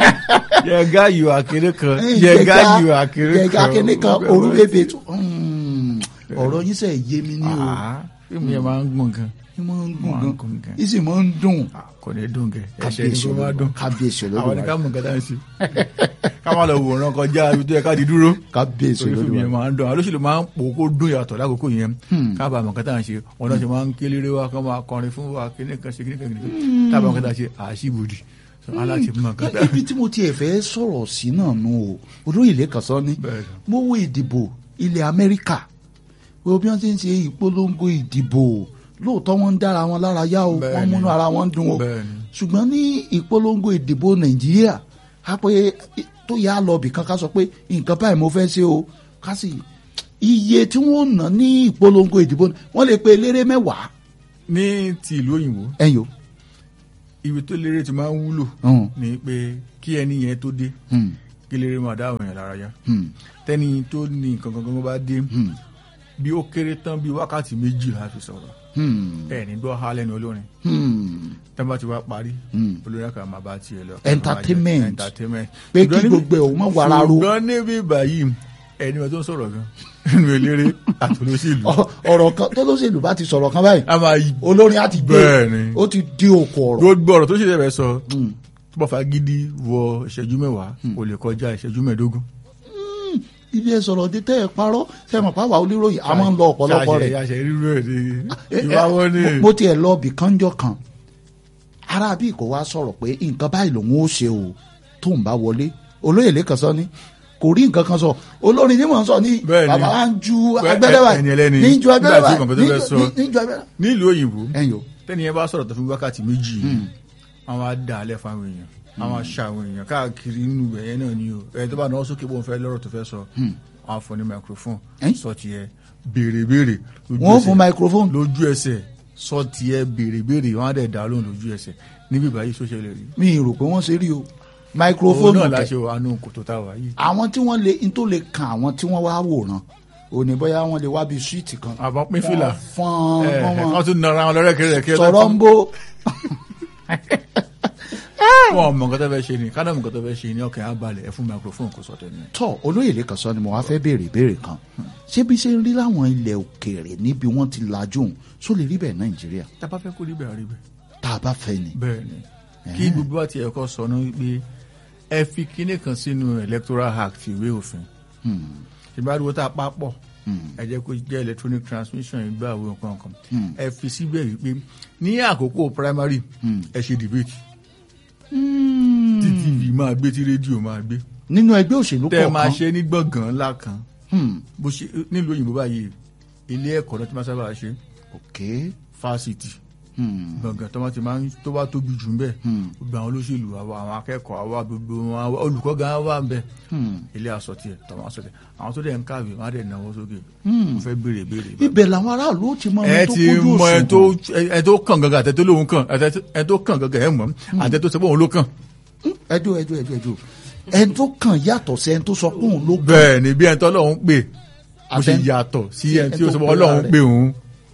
yẹga yìí àkèrè kan yẹga yìí àkèrè kan yẹga kíní kan òru bèbè tó Mm, ọ̀rọ̀ yín sẹ́ yé mi ní o Ah, fíìmù yẹn máa ń gbọ̀n gan ní máa ń máa ń gùn gùn gan gan. ìsì máa ń dùn Ah, kò ní dùn kẹ ẹsẹ ní kábíyèsí kó máa dùn olódùmarè kábíyèsí àwọn ní ká olódùmarè mọ nǹkan tá à ń ṣe ká má lọ wòran kọjá ibi tó yẹ ká di dúró kábíyèsí torí fíìmù yẹn olódùmarè máa ń dùn àwọn olóṣèlú máa ń pò kó dùn yàtọ̀ lákòókò yẹn káàbà mọ̀ nǹkan tá à ń ṣe wọn náà ṣe máa ń kéléré wa kán máa kọrin fún wa kíní kan ṣe kíní kan kíní kan káàbà nǹkan tá à ń ṣe àṣìbòdì aláṣẹ mọ̀ nǹkan tá à ń ibi tí mo tiẹ̀ fẹ́ sọ̀rọ̀ sí náà nù o olóyè lẹ́kàn sọ ni Bẹ́ẹ̀ ni. mo wo ìdìbò ilẹ̀ Amẹ́ríkà wo bí wọ́n ti ń ṣe ìpolongo ìdìbò lóòótọ́ wọ́n ń dára wọn lára yá o Bẹ́ẹ̀ wọ́n ni. múnú ara wọn dùn o Bẹ́ẹ̀ ni. ṣùgbọ́n ní ìpolongo ìdìbò Nàìjíríà a pé tó yà á lọ bìkan ká sọ pé nǹkan báyìí mo fẹ́ ṣe o ká sì iye tí wọ́n ná ní ìpolongo ìdìbò wọ́n lè pe eléré mẹ́wàá ní ti ìlú òyìnbó ẹ̀yọ́ ibi tó lérè ti máa ń wúlò Hmm. ni pé kí ẹni yẹn tó dé Hmm. kí lérè máa dá àwọn èèyàn lára yá Hmm. tẹ́ni tó ní nǹkan kankan bá dé Hmm. bí ó kéré tán bí wákàtí méjì la fi sọ̀rọ̀ Hmm. ẹ̀ ní gbọ́ há lẹ́nu olórin Hmm. tẹ́ bá ti wá parí Hmm. olórin kan máa bá tiẹ̀ lọ. Entertainment. entertainment. Pé kí Ṣùgbọ́n níbi- gbogbo ẹ̀ ò mọ́ wàrà ro. ṣùgbọ́n níbí báyìí ẹni wọn tó ń sọ̀rọ̀ gan nínú eléré àtolóṣèlú Ọ- ọ̀rọ̀ kan tó lóṣèlú bá ti sọ̀rọ̀ kan báyìí a máa yí olórin á ti gbé Bẹ́ẹ̀ni. ó ti di òkò ọ̀rọ̀. gbogbo ọ̀rọ̀ tó ṣe lẹ́fẹ̀ẹ́ sọ Hmm. tó bá fa gidi wọ ìṣẹ́jú mẹ́wàá kò lè kọjá ìṣẹ́jú mẹ́ẹ̀ẹ́dógún. ibi ẹ sọ̀rọ̀ dé tẹ́ ẹ parọ́ sẹ́mọ̀ pàwọ́ oníròyìn a máa ń lọ ọ̀pọ̀lọpọ̀ rẹ̀. àṣẹ rírú ẹ̀ ní Eh, eh, ìwáwọ́ ní. mo- mo tiẹ̀ lọ bì kánjọ́ kan ara bí kò wá sọ̀rọ̀ pé nǹkan báyìí lòun ó ṣe o tó ń bá wọlé olóyè lẹ́kàn sọ ni kò rí nǹkan kan sọ olórin ni mò ń sọ ní Bẹ́ẹ̀ni. bàbá wa ń ju Bẹ́ẹ̀, agbẹ́dẹ́ báyìí ẹni ẹlẹ́ni. ní ju agbẹ́dẹ́ Nígbà tí báyìí nǹkan tó fẹ́ sọ. ní- ní ju agbẹ́dẹ́ nílùú òyìnbó ẹ̀yìn o tẹ́ni yẹn bá sọ̀rọ̀ tó fún wákàtí méjì yìí àwọn á dà á lẹ̀ fáwọn èèyàn àwọn á ṣa àwọn èèyàn káàkiri nínú ẹ̀yẹ náà ni o ẹ̀ tó bá náwó sókè bóun fẹ́ lọ́rọ̀ tó fẹ́ sọ àwọn á fún ní microphone Ẹ́n? sọ tiẹ̀ béèrè béèrè lójú wọ́n ẹsẹ̀. fún microphone lójú ẹsẹ̀ sọ tiẹ̀ béèrè béèrè wọn á dẹ̀ dá lóhùn lójú ẹsẹ̀ níbí báyìí sọ́sẹ̀ lè rí. mi ì rò pé wọ́n ṣe rí o òun microphone náà kẹ̀ láṣẹ wà nù kòtò tá a wà yìí. àwọn tí wọ́n lè n tó lè kan àwọn tí wọ́n wá wòran òní bóyá wọ́n lè wá bí suwiti kan àbọ̀ pín fìlà fọ́n ẹ̀ fọ́n wọ́n wọn tún nara wọn lọ́rẹ́kẹ́rẹ́kẹ́ sọ̀rọ̀ ń bó wọn mọ nǹkan tó fẹ́ ṣe ni kádà mọ nǹkan tó fẹ́ ṣe ni ọkàn á balẹ̀ ẹ fún microphone kò sọ tẹ̀lé. tọ́ olóyè lẹ́kàn sọ ni mo wá fẹ́ béèrè ìbéèrè kan ṣé bí ṣe ń rí láwọn ilẹ̀ òkèèrè níbi wọ́n ti lajú òun só lè rí bẹ́ẹ̀ nàìjíríà tá a bá fẹ́ kó rí bẹ́ẹ̀ rí bẹ́ẹ̀. tá a bá fẹ́ ni. bẹ́ẹ̀ ni kí gbogbo wa ti ẹ̀kọ́ sọ náà wípé ẹ fi kinní kan sínú electoral act ìwé òfin ìbáraẹ̀wò tá a pa pọ̀ ẹ jẹ́ kó jẹ́ electronic transmission ìgbà àwọn nǹkan kan ẹ fi síbẹ̀ wípé ní àkókò primary ẹ ṣe debate tí tv máa gbé tí rédíò máa gbé nínú ẹgbẹ́ òṣèlú tẹ́ ẹ máa kọ̀ọ̀kan ṣe ní gbọ̀ngàn ńlá kan Hmm, bó ṣe nílùú òyìnbó báyìí ilé ẹ̀kọ́ náà ti máa sábà ṣe ok fásitì Hmm, gbọ̀ngàn tó bá ti máa ń tó bá tóbi jù ń bẹ̀ gbogbo àwọn olóṣèlú àwa àwọn akẹ́kọ̀ọ́ àwa gbogbo wọn àwa olùkọ́ gan wà ń bẹ̀ hmm. ilé aṣọ tiẹ̀ tọ́wọ́ aṣọ tiẹ̀ àwọn tó dẹ̀ ń kàwé wọn á dẹ̀ náwó sókè mo fẹ́ béèrè béèrè. ibẹ̀ làwọn aráàlú ó ti mọ ẹ ẹni tó ti kójú mọ ẹ tó òṣùwọ̀n ẹ tó kàn gangan àtẹ tó lóun kàn àtẹ ẹ tó kàn gangan ẹ mọ̀ àtẹ tó sọ pé òun ló kàn. ẹjọ́ ẹjọ́ ẹjọ́ ẹjọ́ ẹni tó kàn yàtọ̀ sí ẹni tó sọ pé òun ló kàn bẹ́ẹ̀ ni bí ẹni tó Ọlọ́run pè bó ṣe Àtẹ- yàtọ̀ sí ẹni tí ẹni ó tó sọ pé pera Ọlọ́run rẹ̀. pè òun.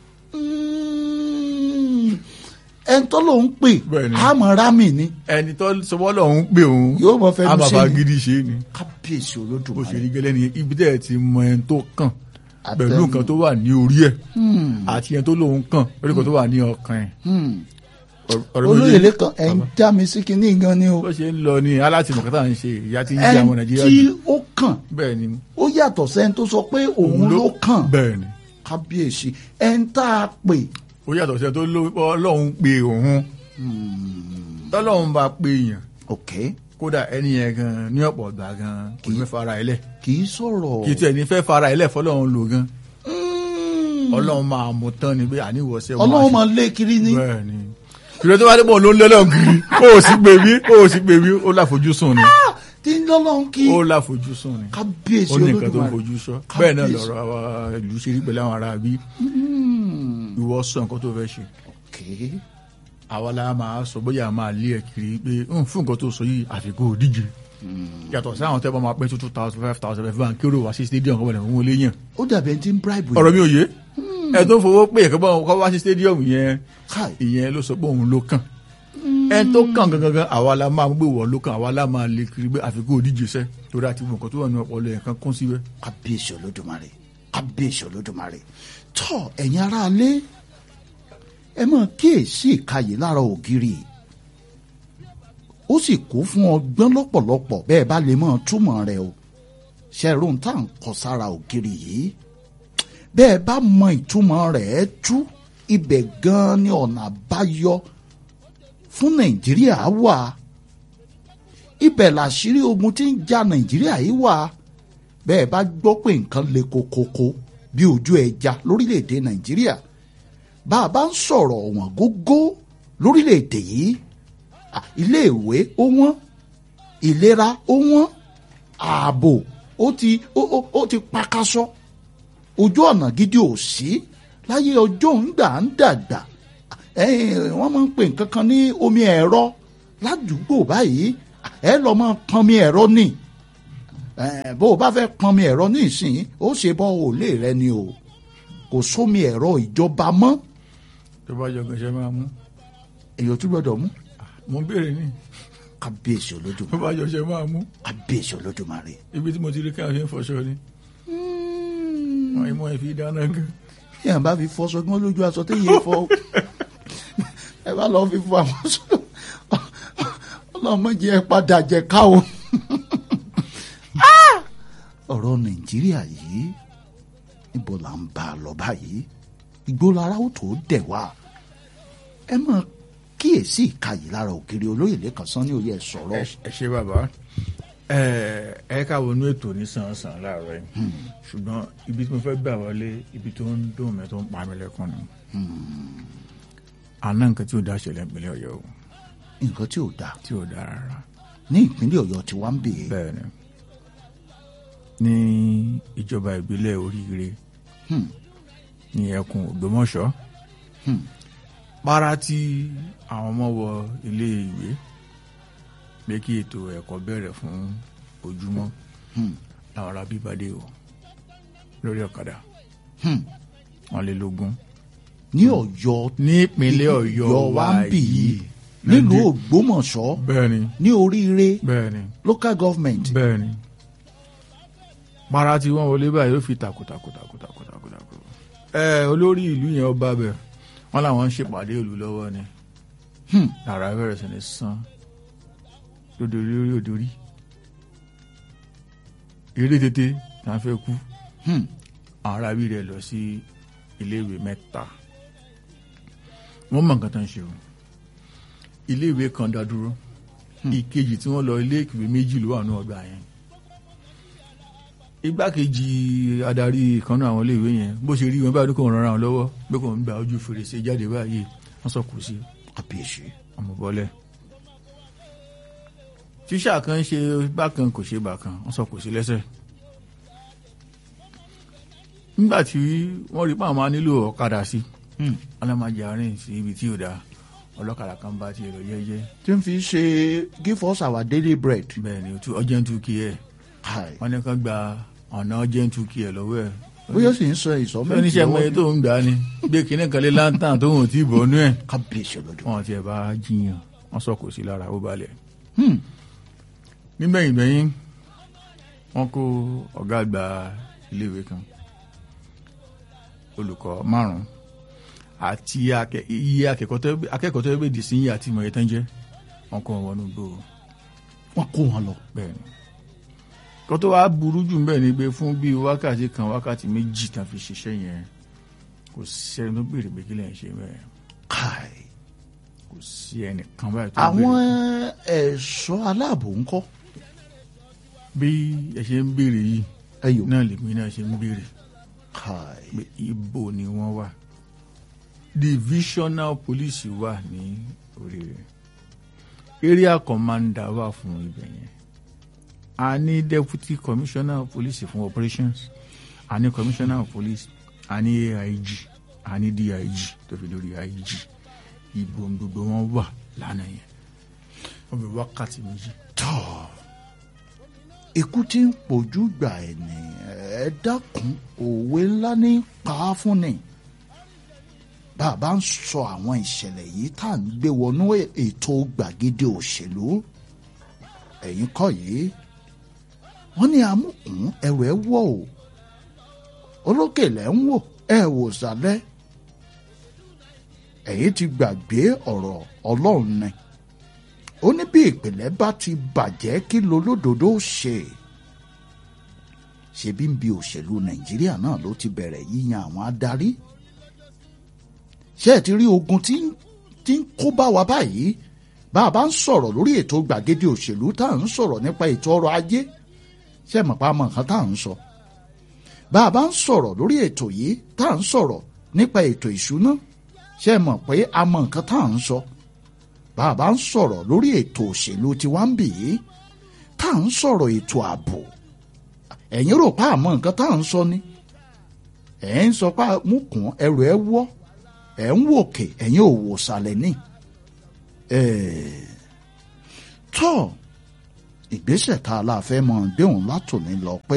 Mm, ẹni tó lòun pè Bẹ́ẹ̀ ni. àmọ́ rámì ni ẹni tó sọ pé Ọlọ́run pè òun Yóò mọ fẹnu àbàbà ṣe ni. gidi ṣe ni. kábíyèsí bó ṣe olódùmarè rí gẹ́lẹ́ nìyẹn ibi tẹ́ ẹ ti mọ ẹni tó kàn Àtẹnu. pẹ̀lú nǹkan tó wà ní orí ẹ̀ àti ẹni tó lóun kàn pẹ̀lú nǹkan tó wà ní ọkàn ẹ̀. Ọ̀rọ̀ mi ò olóyè yé. lẹ́kàn ẹ̀ ń já mi sí kinní gan ni o bó ṣe ń lọ ní alátìmọ̀ kátà ń ṣe ìyá tí ń jẹ́ àwọn ẹni Nàìjíríà tí jù ó kàn bẹ́ẹ̀ ni ó yàtọ̀ sẹ́ni tó sọ pé òun ló kàn bẹ́ẹ̀ ni kábíyèsí ẹni tá a pè ó yàtọ̀ sí ẹni tó ló Ọlọ́run pè òun tọ́lọ́run bá pè èèyàn ok kódà ẹni yẹn gan ní ọ̀pọ̀ ọ̀gbà gan kò ní fẹ́ fara ẹ̀ lẹ̀ kì í sọ̀rọ̀ kì í tiẹ̀ ní fẹ́ fara ẹ̀ lẹ̀ fọlọ́run lò gan Mm. Ọlọ́run máa mú tán ni pé àníwọ̀sẹ̀ ọlọ́run máa lé kiri ní bẹ́ẹ̀ ni ìrẹ́ tó bá dé pọ̀ ló ń lọ́lọ́run kiri ó sì pè mí ó sì pè mí ó láfojúsùn ni tí ń lọ́lọ́run kí ó láfojúsùn ni kábíyèsí ó ní nǹkan tó ń olódùmarè fojú sọ bẹ́ẹ̀ náà Kábíyèsí. lọ́rọ̀ àwa ìlú ṣe rí pẹ̀lú àwọn ará bí Mm. ìwọ sọ nǹkan tó fẹ́ ṣe ok àwa la máa sọ bóyá a máa lé ẹ kiri pé "Hmm, fún nǹkan tó sọ yìí àfikún òdíje yàtọ̀ sí àwọn tẹ́ bá máa pín two thousand five thousand five thousand kérò wá sí stadium kọ́ bọ̀dẹ̀ fún wọlé yàn ó dàbí ẹni tí ń bribe ọ̀rọ̀ mi ò yé ẹ tó fowó pé ẹ̀kọ́ bá kọ́ wá sí stadium yẹn káì ìyẹn ló sọ pé òun ló kàn ẹ tó kàn gangan àwa la máa gbé wọ̀ ló kàn àwa la máa lé kiri pé àfikún òdíje sẹ́ torí àti nǹkan tó wà ní ọpọlọ ẹ̀ kan kún síbẹ̀. kábíyèsí olódùmarè kábíyèsí olódùmarè tọ́ ẹ̀yin aráalé ẹ máa kíyèsí ìkàyè lára ògiri ó sì kó fún ọgbọ́n lọ́pọ̀lọpọ̀ bẹ́ẹ̀ bá lè máa túmọ̀ rẹ̀ o ṣẹ́rùn tá à ń kọ sára ògiri yìí bẹ́ẹ̀ bá mọ ìtumọ̀ rẹ̀ ẹ́ tú ibẹ̀ gan-an ni ọ̀nà àbáyọ fún nàìjíríà wà ibẹ̀ làṣírí ogun tí ń ja nàìjíríà yìí wà bẹ́ẹ̀ bá gbọ́ pé nǹkan le kokoko bí ojú ẹja lórílẹ̀‐èdè nàìjíríà bá a bá ń sọ̀rọ̀ ọ̀wọ́n gógó lórílẹ̀‐èdè yìí à, iléèwé ó wọ́n ìlera ó wọ́n ààbò ó ti ó ó ó ti pakasọ ojú ọ̀nà gidi ò sí láyé ọjọ́ ń gbà ń dàgbà ẹ̀yìn wọ́n máa ń pè nǹkan kan ní omi ẹ̀rọ ládùúgbò báyìí ẹ lọ máa pọnmi ẹ̀rọ ní Eh, bó o bá fẹ́ pọnmi ẹ̀rọ ní ìsìn ó ṣe bọ́ òòlè rẹ ni o kò sómi ẹ̀rọ ìjọba mọ́ tó bá yọ gànṣẹ́ máa mú èèyàn tún gbọ́dọ̀ mú mo ń béèrè ní kábíyèsí tó olódùmarè bá yọ ṣẹ́ máa mú kábíyèsí olódùmarè. ibi tí mo ti rí káyọ̀ ṣe ń fọṣọ ni wọ́n ìmọ̀ ẹ̀ fi dáná gan tí à ń bá fi fọ sọgbọ́n lójú aṣọ tí yìí fọ ẹ bá lọ fi fọ àwọn sọ ọlọmọdé ẹ padà jẹ ká o. Ah! ọ̀rọ̀ nàìjíríà yìí níbo là ń bá a lọ báyìí ìgbólára ó tó dẹ̀ wá ẹ máa kíyèsí ìkàyè lára òkèrè olóyè lẹ́kàn sán ní òye ẹ̀ sọ̀rọ̀ ẹ ṣe bàbá ẹ ẹ ká wọnú ètò ní sàn-sàn láàárọ̀ yìí ṣùgbọ́n ibi tí mo fẹ́ gbà wọlé ibi tó ń dùn mí tó ń pa mí lẹ́kùn ni àná nǹkan tí ò dá ṣẹlẹ̀ ìpínlẹ̀ ọ̀yọ́ o nǹkan tí ò dáa tí ò dá rárá ní ìpínlẹ̀ ọ̀yọ́ tí wọ́n ń bè é bẹ́ẹ̀ ni ní ìjọba ìbílẹ̀ oríire Hmm. ní ẹkùn ògbómọ̀ṣọ́ Hmm. para tí àwọn ọmọ wọ ilé ìwé pé kí ètò ẹ̀kọ́ bẹ̀rẹ̀ fún ojúmọ́ Hmm. làwọn ará bíbadé o lórí ọ̀kadà Hmm. wọn lé lógún ní ọ̀yọ́ ní ìpínlẹ̀ ọ̀yọ́ wa ń bì yìí Nàìjí- nílùú ògbómọ̀ṣọ́ bẹ́ẹ̀ ni ní oríire bẹ́ẹ̀ ni local government bẹ́ẹ̀ ni para tí wọ́n wọlé báyìí ó fi takutakutakutakutakutakutaku ẹ olórí ìlú yẹn ọba bẹ̀ wọ́n làwọn ń ṣèpàdé ìlú lọ́wọ́ ni Hmm. lára bẹ̀rẹ̀ sí ni sán lódòrí orí òdòrí eré tètè tá a fẹ́ kú Hmm. àwọn arábí rẹ̀ lọ sí iléèwé mẹ́ta wọ́n mọ̀ nǹkan tó ń ṣe o iléèwé kan dá dúró ìkejì tí wọ́n lọ iléèwé méjì ló wà ní ọgbà yẹn igbákejì adarí kan náà àwọn iléèwé yẹn bó ṣe rí wọn báyìí kò ń rọra wọn lọ́wọ́ pé kò ń gba ojú fèrèsé jáde báyìí wọ́n sọ kù sí kábíyèsí ọmọ bọ́lẹ̀ tíṣà kan ṣe bákan kò ṣe bákan wọ́n sọ kò sí lẹ́sẹ̀ nígbà tí wọ́n rí pàmò nílò ọ̀kadà sí Hmm. alámàjẹ àárín sí ibi tí ò dáa ọlọ́kadà kan bá tiẹ̀ lọ jẹ́jẹ́ tí ń fi ṣe give us our daily bread bẹ́ẹ̀ ni otu urgent two key ẹ̀ Hi. wọ́n ní kán gba ọ̀nà urgent two key ẹ̀ lọ́wọ́ ẹ̀ bóyá sì ń sọ ìsọmọ oníṣẹ́ mọ iye tó ń gbà ni gbé kinní kan lé láńtàn tó ń tí ì bọ̀ nú ẹ̀ kábíyèsí olódùmarè. wọ́n tiẹ̀ bá jiyàn wọ́n sọ kò sí lára ó balẹ̀ Hmm. nígbẹ̀yìn gbẹ̀yìn wọ́n kó ọ̀gá àgbà iléèwé kan olùkọ́ márùn-ún àti akẹ- iye akẹ́kọ̀ọ́ tó akẹ́kọ̀ọ́ tó gbèdì sí yìí àti ìmọ̀ye tán jẹ́ wọ́n kó wọn wọnú gbò wọ́n kó wọn lọ. bẹ́ẹ̀ ni kó tó wá burú jù bẹ́ẹ̀ ni pé fún bíi wákàtí kan wákàtí méjì tán fi ṣiṣẹ́ yẹn kò sẹ́ni tó béèrè pé kí lẹ́yìn ṣe bẹ́ẹ̀ Kai. kò sí ẹnìkan báyìí tó àwọn béèrè ẹ̀ṣọ́ aláàbò ń kọ́ bí ẹ ṣe ń béèrè yìí ẹyọ. náà lèmi náà ṣe ń béèrè Kai. pé ibo ni wọ́n wà divisional police wà ní Oríire area commander wà fún ibẹ̀ yẹn a ní deputy commissioner of police fún operations a ní commissioner of police a ní AIG a ní DIG tó fi lórí IG ibo ni gbogbo wọn wà lánàá yẹn wọ́n fi wákàtí méjì tọ́ ikú tí ń pojú gbà ẹ̀ ní ẹ dákun òwe ńlá ní pa á fún ni bàbá ń sọ àwọn ìṣẹ̀lẹ̀ yìí tá à ń gbé wọnú ètò gbàgede òṣèlú ẹ̀yìn kọ́ yìí wọ́n ní amúkùn ẹrù ẹ wọ̀ o olókè lẹ́ ń wò ẹ wò sálẹ̀ ẹ̀yin ti gbàgbé ọ̀rọ̀ ọlọ́run ni ó ní bí ìpìlẹ̀ bá ti bàjẹ́ kí lolódodo ṣe ṣebí ń bi òṣèlú nàìjíríà náà ló ti bẹ̀rẹ̀ yíyan àwọn adarí ṣé ẹ ti rí ogun tí ń tí ń kó bá wa báyìí bá a bá ń sọ̀rọ̀ lórí ètò gbàgede òṣèlú tá à ń sọ̀rọ̀ nípa ètò ọrọ̀ ajé ṣé ẹ mọ̀ pa mọ̀ nǹkan tá à ń sọ bá a bá ń sọ̀rọ̀ lórí ètò yìí tá à ń sọ̀rọ̀ nípa ètò ìṣúná ṣé ẹ mọ̀ pé a mọ̀ nǹkan tá à ń sọ bá a bá ń sọ̀rọ̀ lórí ètò òṣèlú tiwa ń bì í tá à ń sọ̀rọ̀ ètò ààbò ẹ̀yin rò pa àmọ́ nǹkan tá à ń sọ ni ẹ̀ ń sọ pa mú kún ẹrù ẹ wọ́ ẹ̀ ń wòkè ẹ̀yin ò wò sàlẹ̀ ní. tọ́ ìgbésẹ̀ tá a la fẹ́ mọ gbéhùn látòní lọ pé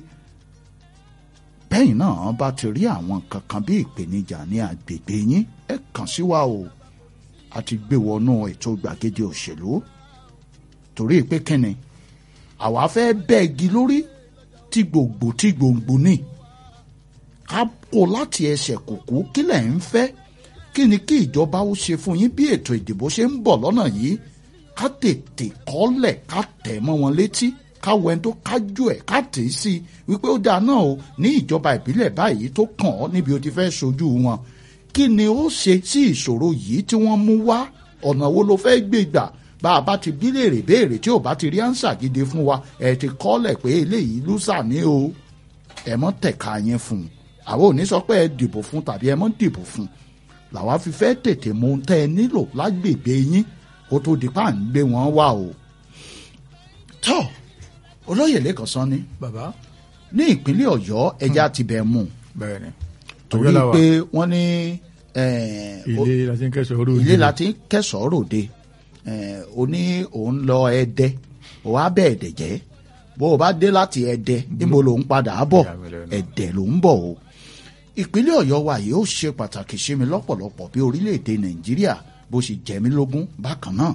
bẹ́yìn náà bá ti rí àwọn kankan bí ìpèníjà ní agbègbè yín ẹ kàn sí wa o a ti gbé wọnú ètò gbàgede òṣèlú torí pé kíni àwa fẹ́ bẹ́ẹ̀gi lórí tí gbòǹgbò tí gbòǹgbò ní ká kó láti ẹsẹ̀ kùkú kí lẹ̀ ń fẹ́ kí ni kí ìjọba ó ṣe fún yín bí ètò ìdìbò ṣe ń bọ̀ lọ́nà yìí ká tètè kọ́lẹ̀ ká tẹ̀ mọ́ wọn létí ká wọ ẹni tó kájú ẹ̀ ká tè é sí i wípé ó dáa náà o ní ìjọba ìbílẹ̀ báyìí tó kàn ọ́ níbi o ti fẹ́ sojú wọn kí ni ó ṣe sí ìṣòro yìí tí wọ́n mú wá ọ̀nà wo ló fẹ́ gbé gbà bá a bá ti bí léèrè béèrè tí ò bá ti rí ánsà gidi fún wa ẹ ti kọ́lẹ̀ pé eléyìí lùsà ní o ẹ mọ́ tẹ̀ka yẹn fún un àwọn ò ní sọ pé ẹ dìbò fún tàbí ẹ mọ́ dìbò fún làwa fi fẹ́ tètè mú un tẹ́ ẹ nílò lágbègbè yín kó tó di pa à ń gbé wọn wá o. tọ́ olóyè lẹ́kọ̀ọ́ sán ni bàbá ní ìpínlẹ̀ ọ̀yọ́ ẹja ti bẹ̀ mú un bẹ́ẹ̀ ni torí Ọ̀yọ́ la wà. pé wọ́n ní eh, ilé la ti ń kẹsàn-án orí ilé la ti ń kẹsàn-án ròde eh, o ní òun lọ ẹdẹ o wá bẹ ẹdẹ jẹ bó o bá dé láti ẹdẹ níbo ló ń padà bọ̀ Ìyá mi lẹ́nu. ẹdẹ ló ń bọ̀ o ìpínlẹ̀ ọ̀yọ́ wa yìí ó ṣe pàtàkì sí mi lọ́pọ̀lọpọ̀ bí orílẹ̀-èdè nàìjíríà bó ṣe jẹ mí lógún bákan náà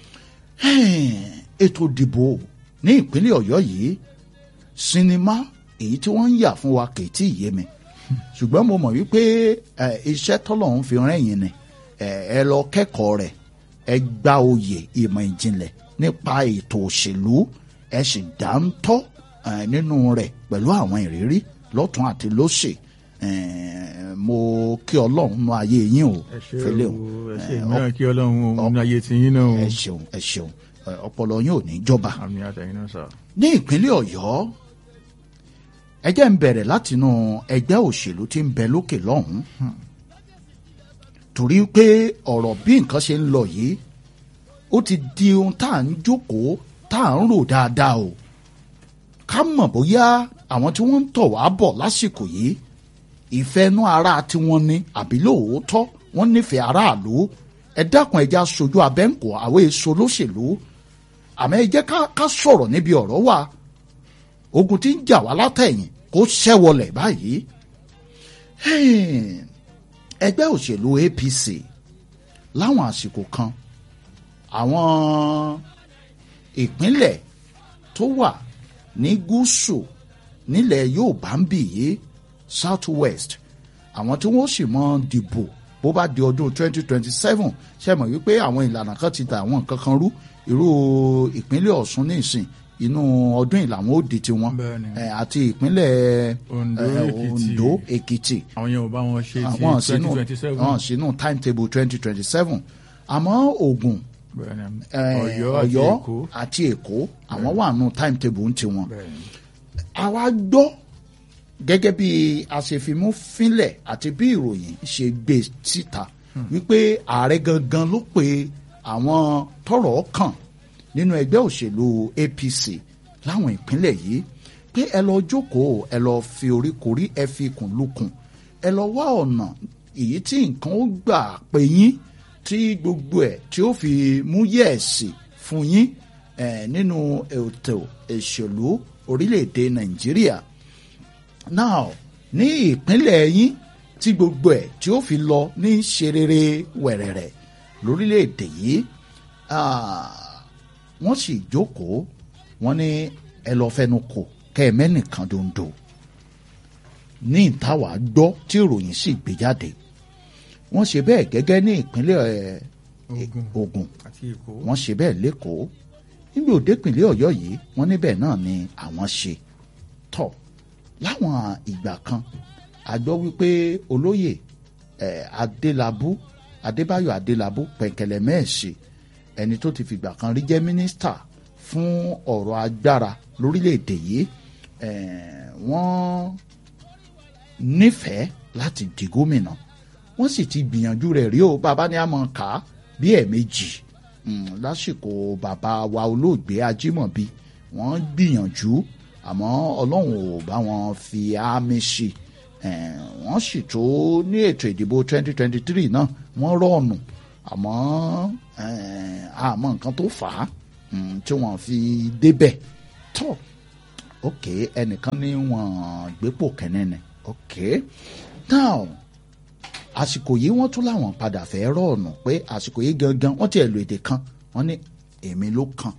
ètò ìdìbò ní ìpínlẹ̀ ọ̀yọ́ yìí sinimá èyí tí wọ́n ń yà fún wa kì í tí ì yé mi ṣùgbọ́n mo mọ̀ wípé ẹ, iṣẹ́ tọ́lọ́run fi rẹ́yìn ni ẹ ẹ lọ kẹ́kọ̀ọ́ rẹ̀ ẹ gba oyè ìmọ̀ ìjìnlẹ̀ nípa ètò òṣèlú ẹ sì dáńtọ́ ẹ, nínú rẹ̀ pẹ̀lú àwọn ìrírí lọ́tún àti lósì ẹ, mo kí ọlọ́run nú ayé yín o ẹ ṣe fẹlẹ́ o o ẹ ṣe ẹ, ìmíràn kí ọlọ́run òun ayé ti yín náà o ẹ ṣeun ẹ ṣeun ẹ, ọpọlọ yín ò ní jọba àmì àtẹ̀yìn náà sà. ní ìpínlẹ̀ ọ̀yọ́ ẹ jẹ́ ń bẹ̀rẹ̀ látinú ẹgbẹ́ òṣèlú tí ń bẹ lókè lọ́hùn-ún torí pé ọ̀rọ̀ bí nǹkan ṣe ń lọ yìí ó ti di ohun tá à ń jókòó tá à ń rò dáadáa o ká mọ̀ bóyá àwọn tí wọ́n ń tọ̀ wá bọ̀ lásìkò yìí ìfẹ́nú ara tiwọn ni àbí lóòótọ́ wọ́n nífẹ̀ẹ́ aráàlú ẹ dákun ẹ já sojú abẹ́ǹkò àwọn èso lóṣèlú àmọ́ ẹ jẹ́ ká ká sọ̀rọ̀ níbi ọ̀rọ̀ wa ogun tí ń jà wá látẹ̀yìn kó ṣẹ́wọlẹ̀ báyìí Hey, ẹgbẹ́ òṣèlú APC láwọn àsìkò kan àwọn ìpínlẹ̀ tó wà ní gúúsù nílẹ̀ Yorùbá ń bì yìí South West àwọn tí wọ́n sì mọ dìbò bó bá di ọdún 2027 ṣe mọ̀ wípé àwọn ìlànà kan ti da àwọn nǹkan kan rú irú ìpínlẹ̀ Ọ̀ṣun ní ìsìn inú ọdún yìí làwọn ó di tiwọn Bẹ́ẹ̀ni. Eh, àti ìpínlẹ̀ Ondo, eh, Èkìtì. Ondo Èkìtì àwọn yẹn ò bá wọn ṣe ti àwọn sínú twenty twenty seven àwọn sínú timetable 2027 àmọ́ Ògùn bẹ́ẹ̀ni eh, Ọ̀yọ́ àti Ọ̀yọ́ Èkó àti Èkó àwọn wà nù timetable ń tiwọn bẹ́ẹ̀ni àwa gbọ́ gẹ́gẹ́ bí àṣefimú fínlẹ̀ àti bí ìròyìn ṣe gbé síta wípé ààrẹ gangan ló pe àwọn tọ́rọ̀ kàn nínú ẹgbẹ́ òṣèlú APC láwọn ìpínlẹ̀ yìí pé ẹ lọ jókòó ẹ lọ fi oríkorí ẹ fi ikùn lukùn ẹ lọ wá ọ̀nà èyí tí nǹkan ó gbà pé yín tí gbogbo ẹ̀ tí ó fi mú yẹ̀ẹ̀sì fún yín eh, nínú ètò ìṣèlú orílẹ̀-èdè Nàìjíríà now ní ìpínlẹ̀ yín tí gbogbo ẹ̀ tí ó fi lọ ní ṣerere wẹ̀rẹ̀rẹ̀ lórílẹ̀‐èdè yìí ah, wọ́n sì jókòó wọ́n ní ẹ lọ́ọ́ fẹnu kò kẹ́ ẹ mẹ́nìkan dondo ní ìtawà gbọ́ tí ìròyìn sì gbé jáde wọ́n ṣe bẹ́ẹ̀ gẹ́gẹ́ ní ìpínlẹ̀ eh, Ògùn Ògùn àti Èkó wọ́n ṣe bẹ́ẹ̀ lẹ́kọ̀ọ́ níbi òdepìnlẹ̀ Ọ̀yọ́ yìí wọ́n níbẹ̀ náà ni àwọn ṣe tọ̀ láwọn ìgbà kan a gbọ́ wípé olóyè eh, Adélabú Adébáyọ̀ Adélabú pẹ̀kẹ̀lẹ̀ mẹ́ẹ̀ṣe ẹni tó ti fìgbà kan rí jẹ́ mínísítà fún ọ̀rọ̀ agbára lórílẹ̀‐èdè yìí eh, wọ́n nífẹ̀ẹ́ láti di gómìnà wọ́n sì ti gbìyànjú rẹ̀ rí o bàbá ní àmọ́ ká bí ẹ̀ẹ̀mejì mm, lásìkò bàbá wa olóògbé Ajímọ̀bí wọ́n gbìyànjú àmọ́ Ọlọ́run ò bá wọn fi àmì sí Eh, wọ́n sì tó ní ètò ìdìbò 2023 náà wọ́n rọ̀ọ̀nù àmọ́ eh, àmọ́ nǹkan tó fà á mm, tí wọ́n fi débẹ̀ tó ok ẹnìkan ní wọ́n gbépò kẹ́nẹ́ ni ok now àsìkò yìí wọ́n tún láwọn padà fẹ́ rọ̀ọ̀nù pé àsìkò yìí gangan wọ́n tiẹ̀ lo èdè kan wọ́n ní èmi ló kàn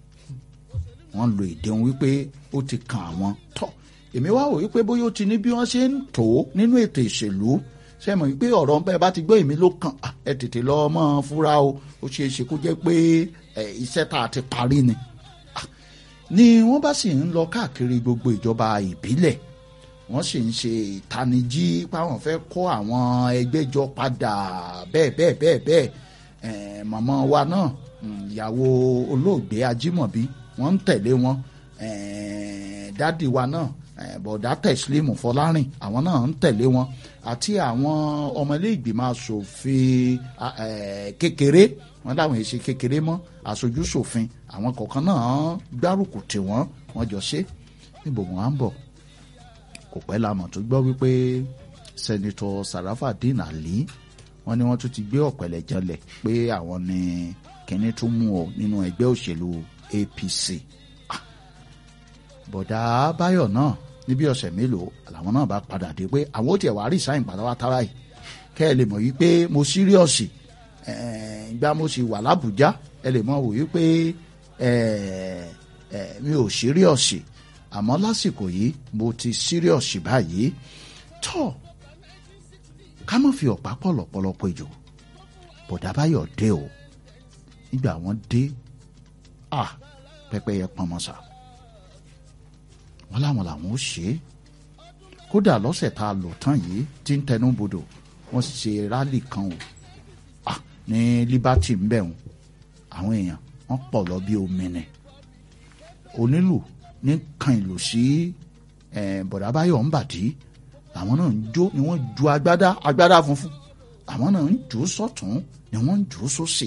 wọ́n lo èdè wọn wípé ó ti kan àwọn tọ́ èmi wá wò wípé bóyá ó ti ní bí wọ́n ṣe ń tò ó nínú ètò ìṣèlú ṣe mọ̀ wípé ọ̀rọ̀ bẹ́ẹ̀ bá ti gbọ́ èmi ló kàn ah, ẹ tètè lọ mọ́ ọ fúra o ó ṣeé ṣe kó jẹ́ pé ẹ, iṣẹ́ tá a ti parí ni Ah, ni wọ́n bá sì ń lọ káàkiri gbogbo ìjọba ìbílẹ̀ wọ́n sì ń ṣe ìtanijí páwọn fẹ́ kó àwọn ẹgbẹ́ jọ padà bẹ́ẹ̀ bẹ́ẹ̀ bẹ́ẹ̀ bẹ́ẹ̀ Eh, màmá wa náà mm, ìyàwó olóògbé ajímọ̀bí wọ́n ń tẹ̀lé wọn Eh, dádì wa náà eh, bọ̀dá tẹ̀sílímù fọlárìn àwọn náà ń tẹ̀lé wọn àti àwọn ọmọlé ìgbìmọ̀ asòfin ah, eh, kékeré wọn láwọn èsì kékeré mọ́ aṣojú ṣòfin àwọn kọ̀ọ̀kan náà gbárùkù tì wọ́n wọ́n jọ ṣe níbo wọn á ń bọ̀ kò pẹ́ la mọ̀ tó gbọ́ wípé sẹ́nitọ́ Sarafadeen Ali wọ́n ní wọ́n tún ti gbé ọ̀pẹ̀lẹ̀ janlẹ̀ pé àwọn ni kínní tún mú ọ nínú ẹgbẹ́ òṣèlú APC Ah, bọ̀dá Báyọ̀ náà níbi ọ̀sẹ̀ mélòó làwọn náà bá padà dé pé àwọn ò tiẹ̀ wá rí sáyìn pátápátá báyìí kẹ́ ẹ lè mọ̀ wípé mo síríọ̀sì ìgbà mo sì wà lábùjá ẹ lè mọ̀ wò wípé eh, eh, mi ò síríọ̀sì àmọ́ lásìkò yìí mo ti síríọ̀sì báyìí tọ́ ká má fi ọ̀pá pọ̀lọ̀pọ̀lọpọ̀ ìjò bọ̀dá báyọ̀ dé o nígbà wọ́n dé à pẹ́pẹ́yẹ pọnmọ́sà wọ́n láwọn làwọn ó ṣe é kódà lọ́sẹ̀ tá a lò tán yìí tí ń tẹnu bodò wọ́n ṣe rálì kan o à ní Liberty ń bẹ̀ wọ́n àwọn èèyàn wọ́n pọ̀ lọ bí omi nì onílù ní kan ìlú sí eh, bọ̀dá báyọ̀ ń bàdí àwọn náà ń jó ni wọ́n ju agbádá agbádá funfun àwọn náà ń jó sọ́tún ni wọ́n ń jó sósì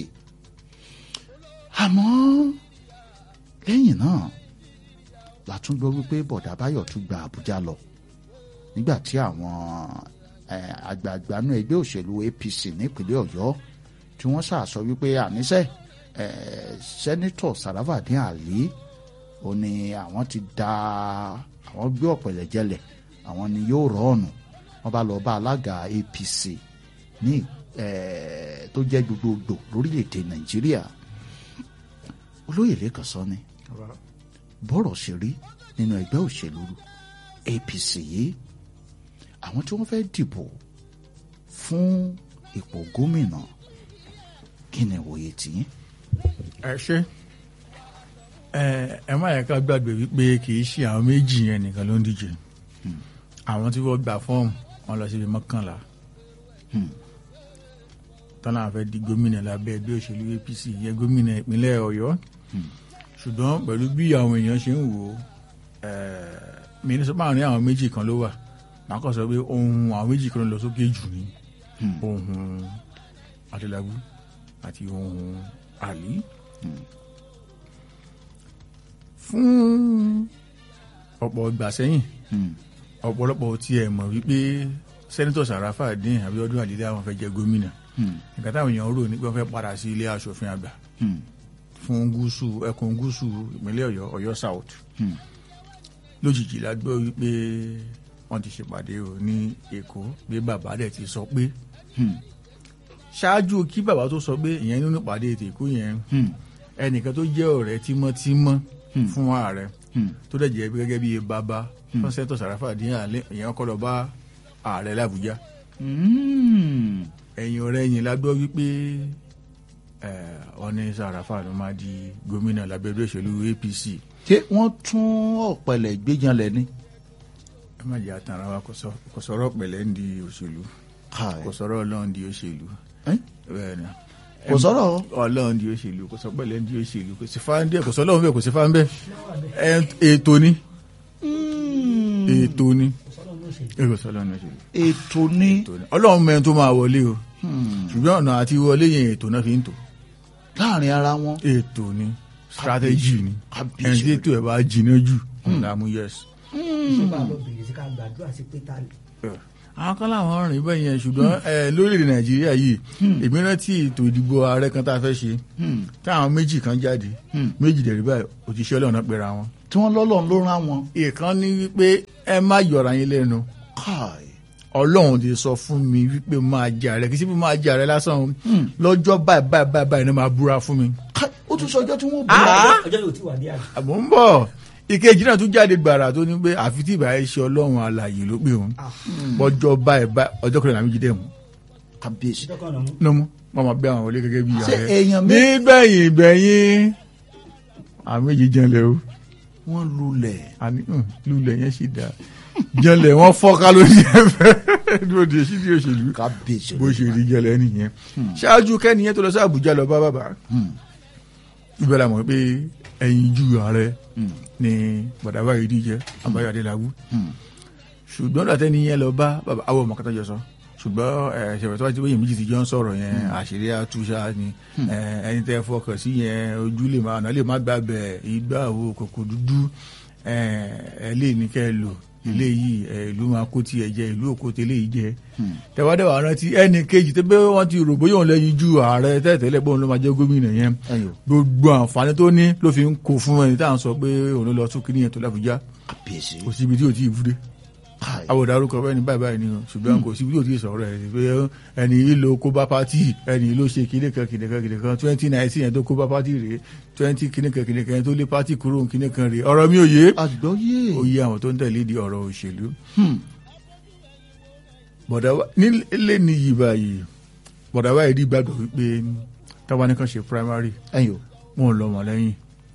àmọ́ lẹ́yìn náà la tún gbọ́ wípé bọ̀dá báyọ̀ tún gba àbújá lọ nígbà tí àwọn eh, àgbààgbà nú ẹgbẹ́ òṣèlú APC nípínlẹ̀ ọ̀yọ́ tí wọ́n ṣàṣọ wípé àníṣe eh, sẹ́nitọ̀ Sarafadeen Ali ó ní àwọn ti da àwọn gbé ọ̀pẹ̀lẹ̀ jẹlẹ̀ àwọn ni yóò rọ́ọ̀nù wọ́n bá lọ bá alága APC ní eh, tó jẹ́ gbogbogbò lórílẹ̀‐èdè Nàìjíríà olóyè lẹ́kàn sọ ni bọ́rọ̀ ṣe rí nínú ẹgbẹ́ òṣèlú APC yìí àwọn tí wọ́n fẹ́ dìbò fún ipò gómìnà kí ni ìwòye tiyín. ẹ ṣe ẹ ẹ má yẹ ká gbàgbé wípé kì í ṣe àwọn méjì yẹn nìkan ló ń díje àwọn tí wọ́n gba fọ́ọ̀mù wọn lọ síbi mọ́kànlá tọ́lá àfẹ́ di gómìnà lábẹ́ ẹgbẹ́ òṣèlú APC yẹ gómìnà ìpínlẹ̀ Ọ̀yọ́ ṣùgbọ́n pẹ̀lú bí àwọn èèyàn ṣe ń wò ó mínísítà máa ní àwọn méjì kan ló wà màá kàn sọ pé ohun àwọn méjì kan ló lọ sókè jù ní ohun Adélabú àti ohun Àlí fún ọ̀pọ̀ ìgbà sẹ́yìn ọ̀pọ̀lọpọ̀ tí ẹ̀ mọ̀ wípé sẹ́nitọ̀ Sarafadeen Abíọ́dún Àlídé àwọn fẹ́ jẹ gómìnà nǹkan táwọn èèyàn rò ní pé wọ́n fẹ́ padà sí ilé aṣòfin àgbà fún gúúsù ẹkùn gúúsù ìpínlẹ̀ Ọ̀yọ́ Ọ̀yọ́ South lójijì la gbọ́ wípé wọ́n ti ṣèpàdé o ní Èkó pé bàbá dẹ̀ ti sọ pé ṣáájú kí bàbá tó sọ pé ìyẹn nínú ìpàdé ètò Èkó yẹn ẹnìkan tó jẹ́ ọ̀rẹ́ tímọ́tímọ́ fún ààrẹ tó dẹ̀ jẹ́ gẹ́gẹ́ bí bàbá fún sẹ́tọ̀ Sarafadeen àlẹ́ ìyẹn kọ́ lọ bá ààrẹ làbújá ẹ̀yìn ọ̀rẹ́ yìí la gbọ́ wípé ọ̀ní Sàràfà ló máa di gómìnà lábẹ́rẹ́ òṣèlú APC. ṣé wọ́n tún ọ̀pẹ̀lẹ̀ gbéjanlẹ̀ ni. ẹ má jẹ́ àtàrà wa kò sọ̀rọ̀ pẹ̀lẹ́ ń di òṣèlú kò sọ̀rọ̀ ọlọ́run di òṣèlú. bẹ́ẹ̀ ni kò sọ̀rọ̀ ọlọ́run di òṣèlú kò sọ pẹ̀lẹ́ ń di òṣèlú kò sí fáńdé kò sọ ọlọ́run bẹ́ẹ̀ kò sí fáńbẹ́ ètò ni ètò ni èrò sọlọ́run òṣèlú ètò ni ọlọ́run mẹ́rin tó máa wọlé o ṣùgbọ́n ọ̀nà àti wọlé yẹn ètò náà fi ń tò láàrin ara wọn. ètò ni strategy ni ẹni tí ètò ẹ̀ bá jiná jù ọ̀nà mú yes. ìṣèpá lọ bèrè sí ká gbàdúrà sí pé ta ni. àwọn kan láwọn rìn bẹ́ẹ̀ yẹn ṣùgbọ́n ẹ, lórílẹ̀‐èdè nàìjíríà yìí èmi rántí ètò ìdìbò ààrẹ kan tá a fẹ́ ṣe táwọn méjì kan jáde méjì dẹ̀rí báyìí òjíṣẹ́ ọlọ́run náà pera wọn. tí wọ́n lọ́lọ́run ló rán wọn. ìkan ní wípé ẹ má yọra yín lẹ́nu káì ọlọ́run ti sọ fún mi wípé máa jẹ ààrẹ kì í sí pé máa jẹ ààrẹ lásán o lọ́jọ́ báyìí báyìí báyìí báyìí ni máa búra fún mi. káì ó tún sọ ọjọ́ tí wọ́n bú Ah! ọjọ́ yóò ti wà ní àná. àmọ́ ń bọ̀ ìkejì náà tún jáde gbàrà tó ní pé àfi tí ìbáyé ṣe ọlọ́run alààyè ló pé òun ọjọ́ báyìí báyìí ọjọ́ kẹrìnlá méjì dẹ̀ mú kábíyèsí. ọjọ́ kan nà mú. ló mú wọn máa gbé àwọn wọlé gẹ́gẹ́ bí Ṣé ààrẹ èèyàn mé- nígbẹ̀yìn ìgbẹ̀yìn àwọn méjì jẹ́nlẹ̀ o wọ́n lulẹ̀. àní hàn, lulẹ̀ yẹn sì dáa jẹ́nlẹ̀ wọ́n fọ́ká lórí ẹ̀fẹ́ lóde sí ní òṣèlú kábíyèsí. bó ṣe rí jẹ́lẹ̀ nìyẹn ṣáájú kẹ́niyẹn tó lọ sí Àbújá lọ bá bàbá ibẹ̀ la mọ̀ pé ẹ̀yìn ju ààrẹ ni bàdàbà yìí díjẹ́ Abáyọ̀ Adélábù ṣùgbọ́n dàtẹ́ ni yẹn lọ bá bàbá àwọn ọmọ kẹta jọ sọ ṣùgbọ́n ẹ ṣẹ̀fẹ̀ tó wá ti bẹ́yìn méjì ti jọ ń sọ̀rọ̀ yẹn àṣírí àtúnṣá ni ẹ, ẹni tẹ́ fọkàn sí yẹn ojú lè máa ọ̀nà lè má gbà bẹ̀ ìgbà wo kòkò dúdú ẹ ẹ lè ní kẹ́ ẹ lò ilé yìí ẹ ìlú máa kó tiẹ̀ jẹ ìlú òkú tẹ́lẹ̀ yìí jẹ tẹ̀wádẹ́wà rántí ẹnì kejì tẹ́ bẹ́ẹ̀ wọ́n ti rò bóyá òun lẹ́yìn ju ààrẹ tẹ́tẹ́lẹ̀ bóun ló máa jẹ́ gómìnà yẹn ẹyọ gbogbo àǹfààní tó ní ló fi ń kó fún ẹni tá à ń sọ pé òun ló lọ tún kíní yẹn tó lábújá kábíyèsí. kò síbi tí ò tí ì fúdé káì àwòdà orúkọ bẹ́ẹ̀ ni báyìí báyìí ni o ṣùgbọ́n kò síbi tí ò tí ì sọ̀rọ̀ ẹ̀ pé ẹni yìí ló kó bá pátì ẹni yìí ló ṣe kíní kan kíní kan kíní kan twenty nineteen yẹn tó kó bá pátì rèé twenty kíní kan kíní kan yẹn tó lé pátì kúrò kíní kan rèé ọ̀rọ̀ mi ò yé àgbọ́yé. ó yé àwọn tó ń tẹ̀lé di ọ̀rọ̀ òṣèlú Hmm. bọ̀dà wa nílé níyì báyìí bọ̀dà wa yìí rí gbàgbọ́ wípé táwa ní kan ṣe primary ẹyọ. wọn ò lọ́mọ lẹ́yìn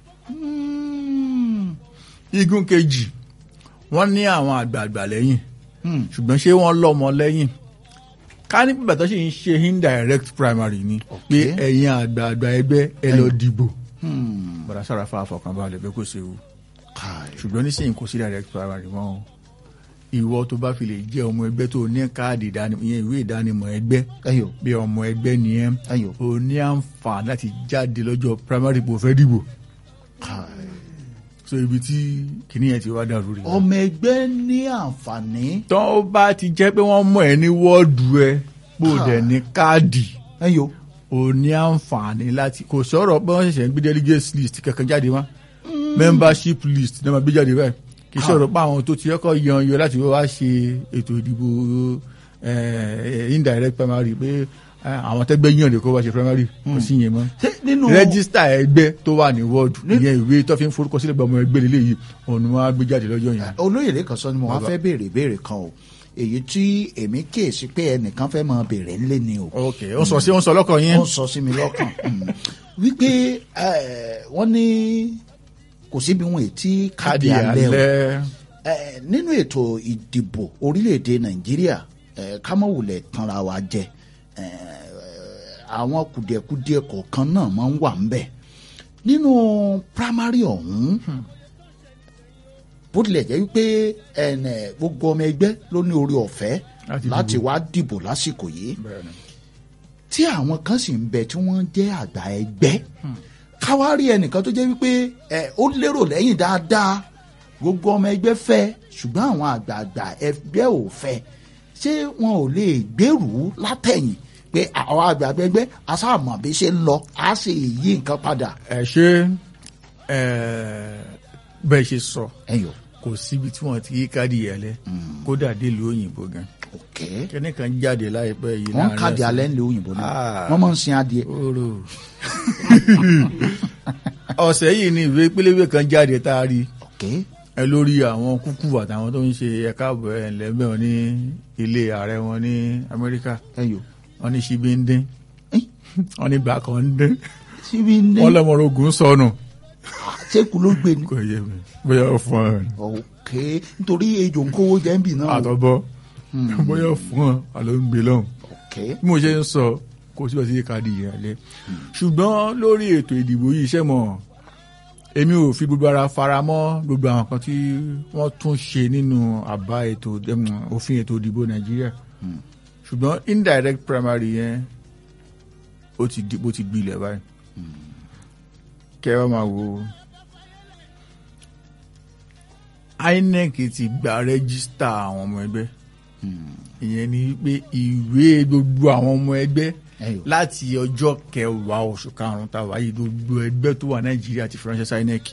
Hmm. igun kejì wọ́n ní àwọn àgbààgbà lẹ́yìn Hmm. ṣùgbọ́n ṣé wọ́n lọ́mọ lẹ́yìn ká ní pípẹ́ tó ṣe ń ṣe indirect primary ni pé ẹ̀yin àgbààgbà ẹgbẹ́ ẹ lọ dìbò Hmm. bọ̀dà sárafa àfọkànbalẹ̀ pé kò séwu káì. ṣùgbọ́n nísìnyí kò sí direct primary mọ́ o ìwọ tó bá fi lè jẹ́ ọmọ ẹgbẹ́ tó ní káàdì ìdánimọ̀ ìyẹn ìwé ìdánimọ̀ ẹgbẹ́ ẹyọ. bí ọmọ ẹgbẹ́ nìyẹn ẹyọ. o ní àǹfààní láti jáde lọ́jọ́ primary bó fẹ́ dìbò káì. so ibi tí kìnìyẹn ti wá dàrú rí ọmọ ẹgbẹ́ ní àǹfààní. tó bá ti jẹ́ pé wọ́n mọ̀ ẹ́ ní wọ́ọ̀dù ẹ bó Ah. dẹ̀ ní káàdì ẹyọ. o ní àǹfààní láti kò sọ̀rọ̀ pé wọ́n ṣẹ̀ṣẹ̀ ń gbé delegate list kankan jáde wá membership list náà máa gbé jáde báyìí kì í sọ̀rọ̀ pé àwọn tó ti kọ́kọ́ yan yọ láti wá ṣe ètò ìdìbò eh, indirect primary pé eh, àwọn tẹ́gbẹ́ yàn lè kó wá ṣe primary kò sí yẹn mọ́ ṣé nínú. rẹ́gísítà ẹgbẹ́ tó wà ní wọ́ọ̀dù ìyẹn ìwé tó fi ń forúkọ sílẹ̀ bọ́ ọmọ ẹgbẹ́ lélẹ́yìí òun ni wọ́n á gbé jáde lọ́jọ́ yẹn. olóyè lẹ́kàn sọ ni mo wá Bàbá. fẹ́ béèrè ìbéèrè kan o èyí tí èmi kíyèsí pé ẹnìkan fẹ́ máa béèrè ńlẹ̀ ni o. ok ó sọ sí ó ń sọ lọ́kàn yín. ó sọ sí mi lọ́kàn Mm. wípé eh, wọ́n ní kò síbi wọn ètí káàdì alẹ́ o Eh, nínú ètò ìdìbò orílẹ̀-èdè nàìjíríà eh, kámọ́wùlẹ̀ tanra wa jẹ eh, àwọn kùdìẹ̀kudiẹ kọ̀ọ̀kan náà máa ń wà ń bẹ̀ nínú primary ọ̀hún bó tilẹ̀ jẹ́ wípé ẹnẹ, gbogbo ọmọ ẹgbẹ́ ló ní orí ọ̀fẹ́ Láti láti dìbò. wá dìbò lásìkò yìí Bẹ́ẹ̀ni. tí àwọn kan sì ń bẹ tí wọ́n jẹ́ àgbà ẹgbẹ́ káwárí ẹnìkan tó jẹ́ wípé ẹ ó lérò lẹ́yìn dáadáa gbogbo ọmọ ẹgbẹ́ fẹ́ ṣùgbọ́n àwọn àgbààgbà ẹgbẹ́ ò fẹ́ ṣé wọn ò lè gbèrú látẹ̀yìn pé àwọn àgbààgbà ẹgbẹ́ asáàmọ̀ bí ṣe ń lọ á sì yí nǹkan padà. ẹ ṣe ẹ bẹ́ẹ̀ ṣe sọ ẹyọ kò síbi tí wọ́n ti yí káàdì yẹlẹ kódà délùú òyìnbó gan ok kíní kan jáde láìpẹ́ yìí wọ́n láàrin káàdì ọ̀sẹ̀. alẹ́ ńlẹ̀ òyìnbó náà Ah. wọ́n máa ń sin adìẹ. Oró. ọ̀sẹ̀ yìí ni ìwé pélébé kan jáde tá a rí ok ẹ lórí àwọn kúkú àtàwọn tó ń ṣe ẹ̀ka ààbò ẹ̀ lẹ́mẹ̀ wọn ní ilé ààrẹ wọn ní Amẹ́ríkà ẹyọ wọn ní ṣíbí ń dín Eh, wọn ní bàkàn ń dín síbi ní wọn lọ́mọ ogun sọnù ṣéèkù ló gbé ni. kò yẹ mi bóyá ó fún ọ ok nítorí ejò ń kówó jẹ́ ń bì náà. àtọ̀bọ̀ bóyá ó fún ọ àlọ́ ń gbé lọ́hùn. ok bí mo ṣe ń sọ kò síbẹ̀ sí káàdì yẹn lẹ ṣùgbọ́n lórí ètò ìdìbò yìí iṣẹ́ mọ̀ èmi ò fi gbogbo ara fara mọ́ gbogbo àwọn kan tí wọ́n tún ṣe nínú àbá ètò em, òfin ètò ìdìbò nàìjíríà ṣùgbọ́n indirect primary yẹn ó ti di bó ti gbilẹ̀ báyìí kẹ́ ẹ wá máa wo INEC ti gba rẹ́gísítà àwọn ọmọ ẹgbẹ́ ìyẹn ni pé ìwé gbogbo àwọn ọmọ ẹgbẹ́ Ẹyọ. láti ọjọ́ kẹwàá oṣù karùn-ún tàwa yìí gbogbo ẹgbẹ́ tó wà nàìjíríà ti fi ránṣẹ́ sí INEC.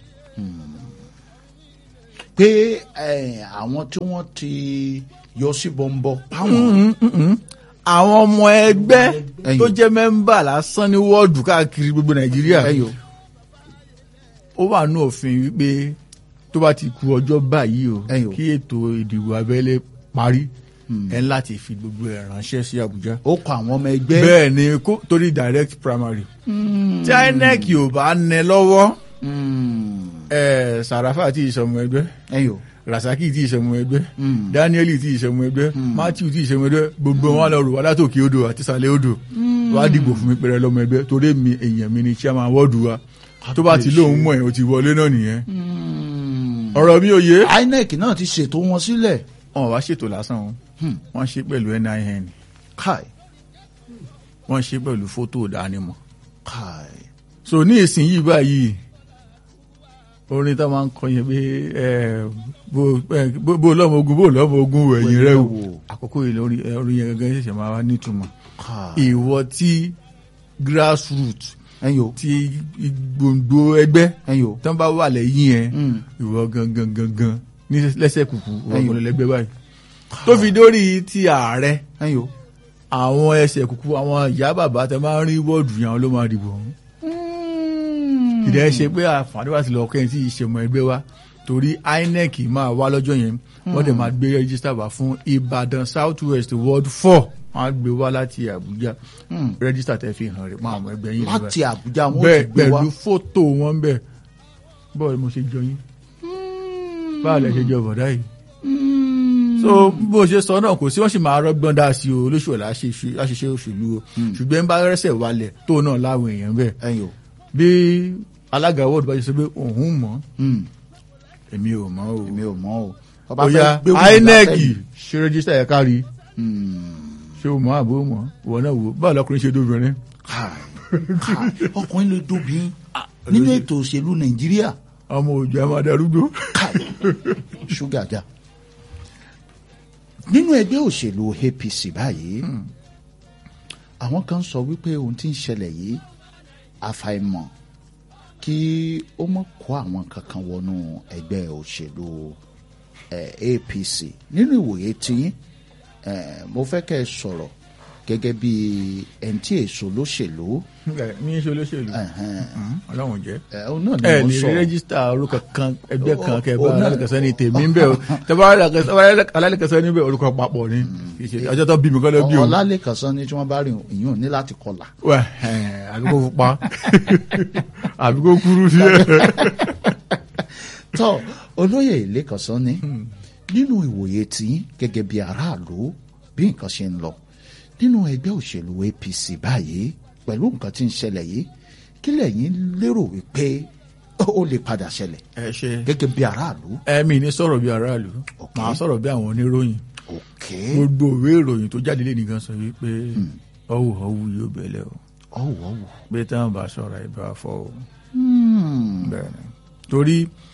pé eh, àwọn tí wọ́n ti yọ sí bọ́ńbọ́ páwọn àwọn ọmọ ẹgbẹ́ Ẹyọ. tó jẹ́ mẹ́mbà lásán ní wọ́ọ̀dù káàkiri gbogbo nàìjíríà ẹyọ ó wà ní òfin wípé tó bá ti ku ọjọ́ báyìí o Ẹyọ. kí ètò ìdìbò abẹ́lé parí ẹ̀ ń láti fi gbogbo ẹ̀ ránṣẹ́ sí Àbújá. ó kọ àwọn ọmọ ẹgbẹ́ bẹ́ẹ̀ ni kó torí direct primary tí INEC ò bá nẹ lọ́wọ́ Mm. ẹ̀ Sàràfà tí ìṣọ̀mù ẹgbẹ́ ẹyọ Rasaki tí ìṣọ̀mù ẹgbẹ́ Mm. Daniel tí ìṣọ̀mù ẹgbẹ́ Matthew tí ìṣọ̀mù ẹgbẹ́ gbogbo wọn lọ rò wá látòkè odò àti sàlẹ̀ odò wá dìbò fún mi pẹrẹ lọ́mọ ẹgbẹ́ torí mi èèyàn mi ni chairman wọ́ọ̀dù wa tó bá ti lóun mọ̀ ẹ̀ o ti wọlé náà nìyẹn ọ̀rọ̀ mi ò yé. INEC náà ti ṣètò wọn sílẹ̀ wọn wá ṣètò lásán o wọ́n ṣe pẹ̀lú NIN káì wọ́n ṣe pẹ̀lú fótó ìdánimọ̀ káì so ní ìsinyìí báyìí orin tá a máa ń kọ yẹn pé ẹ, bó ẹ, bó- bó lọ́mọ ogun bó lọ́mọ ogun wò ẹ̀yìn rẹ wò àkókò yìí lórí ẹ, orin yẹn gangan ṣẹ̀ṣẹ̀ máa wá nítumọ̀ káì ìwọ tí grassroot ẹyọ tí gbòǹgbò ẹgbẹ́ ẹyọ tán bá wà lẹ́yìn ẹ Mm. ìwọ gangan gangan ní lẹ́sẹ̀ kùkù ìwọ Ẹyọ. kò lẹ́gbẹ́ báyìí tó fi dórí ti ààrẹ ẹyọ. àwọn ẹsẹ̀ kúkú àwọn ìyá bàbá tẹ máa ń rí wọ́ọ̀dù yẹn àwọn ló máa dìbò ọ̀hún. ìdẹ́ ṣe pé àǹfààní wà sí lọ kẹ́yìn tí ìṣẹ̀mọ̀ ẹgbẹ́ wa torí INEC máa wá lọ́jọ́ yẹn wọ́n dẹ̀ máa gbé rẹ́gísítà wá fún Ìbàdàn South West Ward four wọ́n á gbé wá láti Àbújá rẹ́gísítà tẹ́ fi hàn rẹ̀ mọ́ àwọn ẹgbẹ́ yín níbẹ̀. láti Àbújá wọn bẹ́ẹ̀ ti gbé wá pẹ̀lú fótó wọn bẹ́ẹ̀ bọ́ọ̀lù mo ṣe jọ yín báwo lẹ ṣe jọ bọ̀dá yìí so bó ṣe sọ náà kò sí wọn sì máa rọgbọn dá sí o olóṣèlú láṣìṣe òṣèlú o ṣùgbọ́n bá rẹ́sẹ̀ wálẹ̀ tó náà láwọn èèyàn bẹ́ẹ̀ ẹyọ bí alága wọ́ọ̀dù bá ṣe sọ pé òun mọ̀ Mm. èmi ò mọ̀ o èmi ò mọ̀ o ọba bóyá fẹ́ gbé wúlò INEC látẹ̀yìn. ṣe rẹ́jísítà yẹn kárí Mm. ṣé o mọ̀ àbó mọ̀ ìwọ náà wò báwo lọkùnrin ṣe dóbìnrin Káì, káì, ọkùnrin lè dóbi nínú ètò òṣèlú Nàìjíríà ọmọ òjò ẹ máa darúgbó káì ṣúgà já nínú ẹgbẹ́ òṣèlú APC báyìí àwọn kan sọ wípé ohun tí ń ṣẹlẹ̀ yìí àfàìmọ̀ kí ó mọ̀ kó àwọn kankan wọnú ẹgbẹ́ òṣèlú eh, APC nínú ìwòye tí eh, mo fẹ́ kẹ́ ẹ sọ̀rọ̀ gẹ́gẹ́ bí ẹni tí èso lóṣèlú mi ń ṣe olóṣèlú ẹ̀hẹ́n, ọlọ́run jẹ́ eh, òun náà ni ẹ mo lè sọ rí rẹ́gísítà orúkọ kan ẹgbẹ́ kan Ó- kẹba ó náà- alálẹ́kẹsẹ́ ní tèmi ń bẹ̀ o tẹ́bá alálẹ́kẹsẹ́ níbẹ̀ orúkọ papọ̀ ni kì í ṣe ọjọ́ tó bí mi kọ́ ló bí o ọlálẹ́kan sọ ni tí wọ́n bá rìn ìyún ní láti kọlà wẹ̀ ẹ̀ àbí kó pupa àbí kó kúrú sí ẹ̀. tọ́ olóyè ìlẹ́kan sọ ni nínú ìwòye tí gẹ́gẹ́ bí aráàlú bí nǹkan ṣe ń lọ nínú ẹgbẹ́ òṣèlú APC báyìí pẹ̀lú nǹkan tí ń ṣẹlẹ̀ yìí kí lẹ̀yin lérò wípé ó lè padà ṣẹlẹ̀ ẹ ṣe gẹ́gẹ́ bí aráàlú. ẹ̀mí ní sọ̀rọ̀ bí aráàlú Ok. màá sọ̀rọ̀ bí àwọn oníròyìn òkè gbogbo òwe ìròyìn tó jáde lé nìkan sọ wípé ọwọ́ ọwọ́ yóò bẹ̀lẹ̀ o ọ̀wọ̀ ọ̀wọ̀ bí táwọn bá sọ̀rọ̀ ìbá fọ́ o bẹ́ẹ̀ ni torí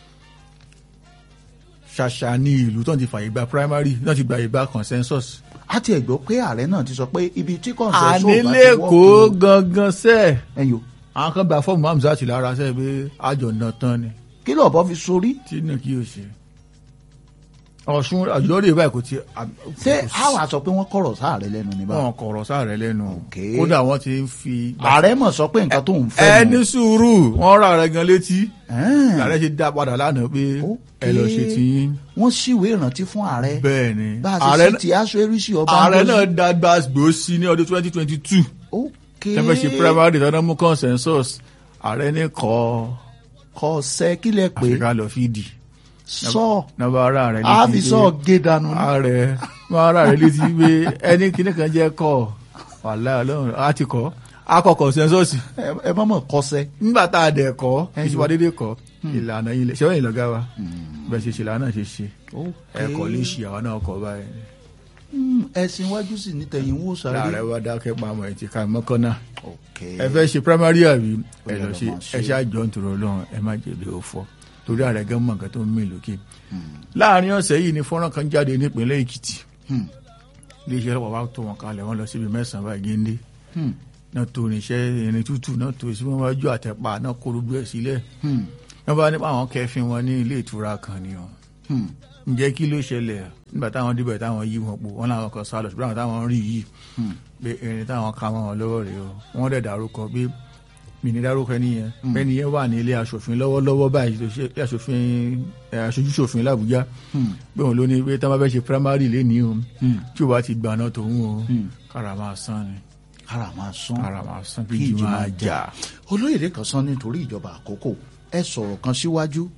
ṣàṣà ní ìlú tó ń ti fàyè gba primary náà ti gba ìgbà consensus a ti ẹ̀gbọ́ pé ààrẹ náà ti sọ pé ibi tí kọ̀ǹsẹ̀sọ̀ bá ti ànílẹ́kọ̀ọ́ gangan sẹ́ẹ̀ ẹ̀yọ́ àwọn kan gba fọ́ọ̀mù Hamzat lára sẹ́ẹ̀ pé àjọ náà tán ni kí lọ́ọ̀bọ fi sórí tí náà kí o ṣe ọ̀ṣun àjọyọ̀rẹ́ báyìí kò ti ṣé àwọn àsọ pé wọ́n kọ̀rọ̀ sáàrẹ lẹ́nu ní báwọn. wọn kọ̀rọ̀ sáàrẹ̀ lẹ́nu Ok. kódà wọ́n ti ń fi ààrẹ mọ̀ sọ pé nǹkan tó ń fẹ́ ẹ ní sùúrù wọ́n rà rẹ̀ gan létí Ẹ̀ẹ́n. ààrẹ ṣe dá padà lánàá pé Ok. ẹ lọ ṣe ti yín wọ́n síwèé ìrántí fún ààrẹ bẹ́ẹ̀ ni bá a ààrẹ ṣe sí ti aṣọ eríṣi ọba ààrẹ Ngozi. náà dá gbàgbó sí ní ọdún twenty twenty two ok tẹ́fẹ́ ṣe primary tọ́nà mú consensus ààrẹ ní kọ́ kọ sẹ kílẹ̀ pé àfikà lọ fídì sọ nàbà ara rẹ̀ a fi sọ gé dànù ní. ààrẹ máa ara rẹ̀ létí pé ẹni kíní kan jẹ́ kọ́ wàhálà ọlọ́run á ti kọ́ á kọ́ consensus Ẹ- ẹ mọ̀mọ̀ kọsẹ̀ nígbà tá a dẹ̀ kọ́ Ẹyọ. ìṣèwà dédé kọ́ ìlànà ilẹ̀ ṣẹ́wọ́n ìlọ́gá wa bẹ́ẹ̀ ṣe ṣe lànà ṣe ṣe ẹ̀kọ́ lè ṣì àwọn náà kọ́ báyìí ẹ̀sìn iwájú sì ní tẹ̀yìn wò sáré. láàrẹ wa dákẹ́ pamọ́ ẹ̀ ti ká mọ́kànnà ok ẹ fẹ́ ṣe primary àbí ẹ Ó yẹ lọ lọ ṣe máa ṣe. ẹ ṣe àjọ ń tòrò ọlọ́run ẹ má jẹ̀bi òfò torí ààrẹ gan mọ̀ nǹkan tó ń mì lókè láàrin ọ̀sẹ̀ yìí ni fọ́nrán kan jáde nípínlẹ̀ èkìtì Hmm. iléeṣẹ́ ọlọ́pàá bá tó wọn kalẹ̀ wọ́n lọ síbi mẹ́sàn-án báyìí géńdé Hmm. náà tó irinṣẹ́ irin tútù náà tó sí wọn wájú àtẹ̀pà náà kó gbogbo ẹ̀ sílẹ̀ Hmm. wọ́n bá nípa àwọn kẹfin wọn ní ilé ìtura kan ni wọn Hmm. ǹjẹ́ kí ló ṣẹlẹ̀ nígbà táwọn débẹ̀ táwọn yí wọn pò wọ́n làwọn kan sá lọ ṣùgbọ́n àwọn táwọn rí yìí pé irin táwọn ka mọ́ wọn lọ́wọ́ rèé o wọ́n dẹ̀ dárúkọ pé mi ní dárúkọ ẹni yẹn bẹ́ẹ̀ ni yẹn wà ní ilé aṣòfin lọ́wọ́lọ́wọ́ báyìí tó ṣe ilé aṣòfin ẹ̀, aṣojú ṣòfin làbújá pé òun ló ní pé tá a bá fẹ́ ṣe primary lénìí o tí o bá ti gbà náà tòun o kára máa sán ni kára máa sán kára máa sán kí kí ìjì ìjì máa máa jà. olóyèdè kan sán nítorí ìjọba àkókò ẹ sọ̀rọ̀ kan síwájú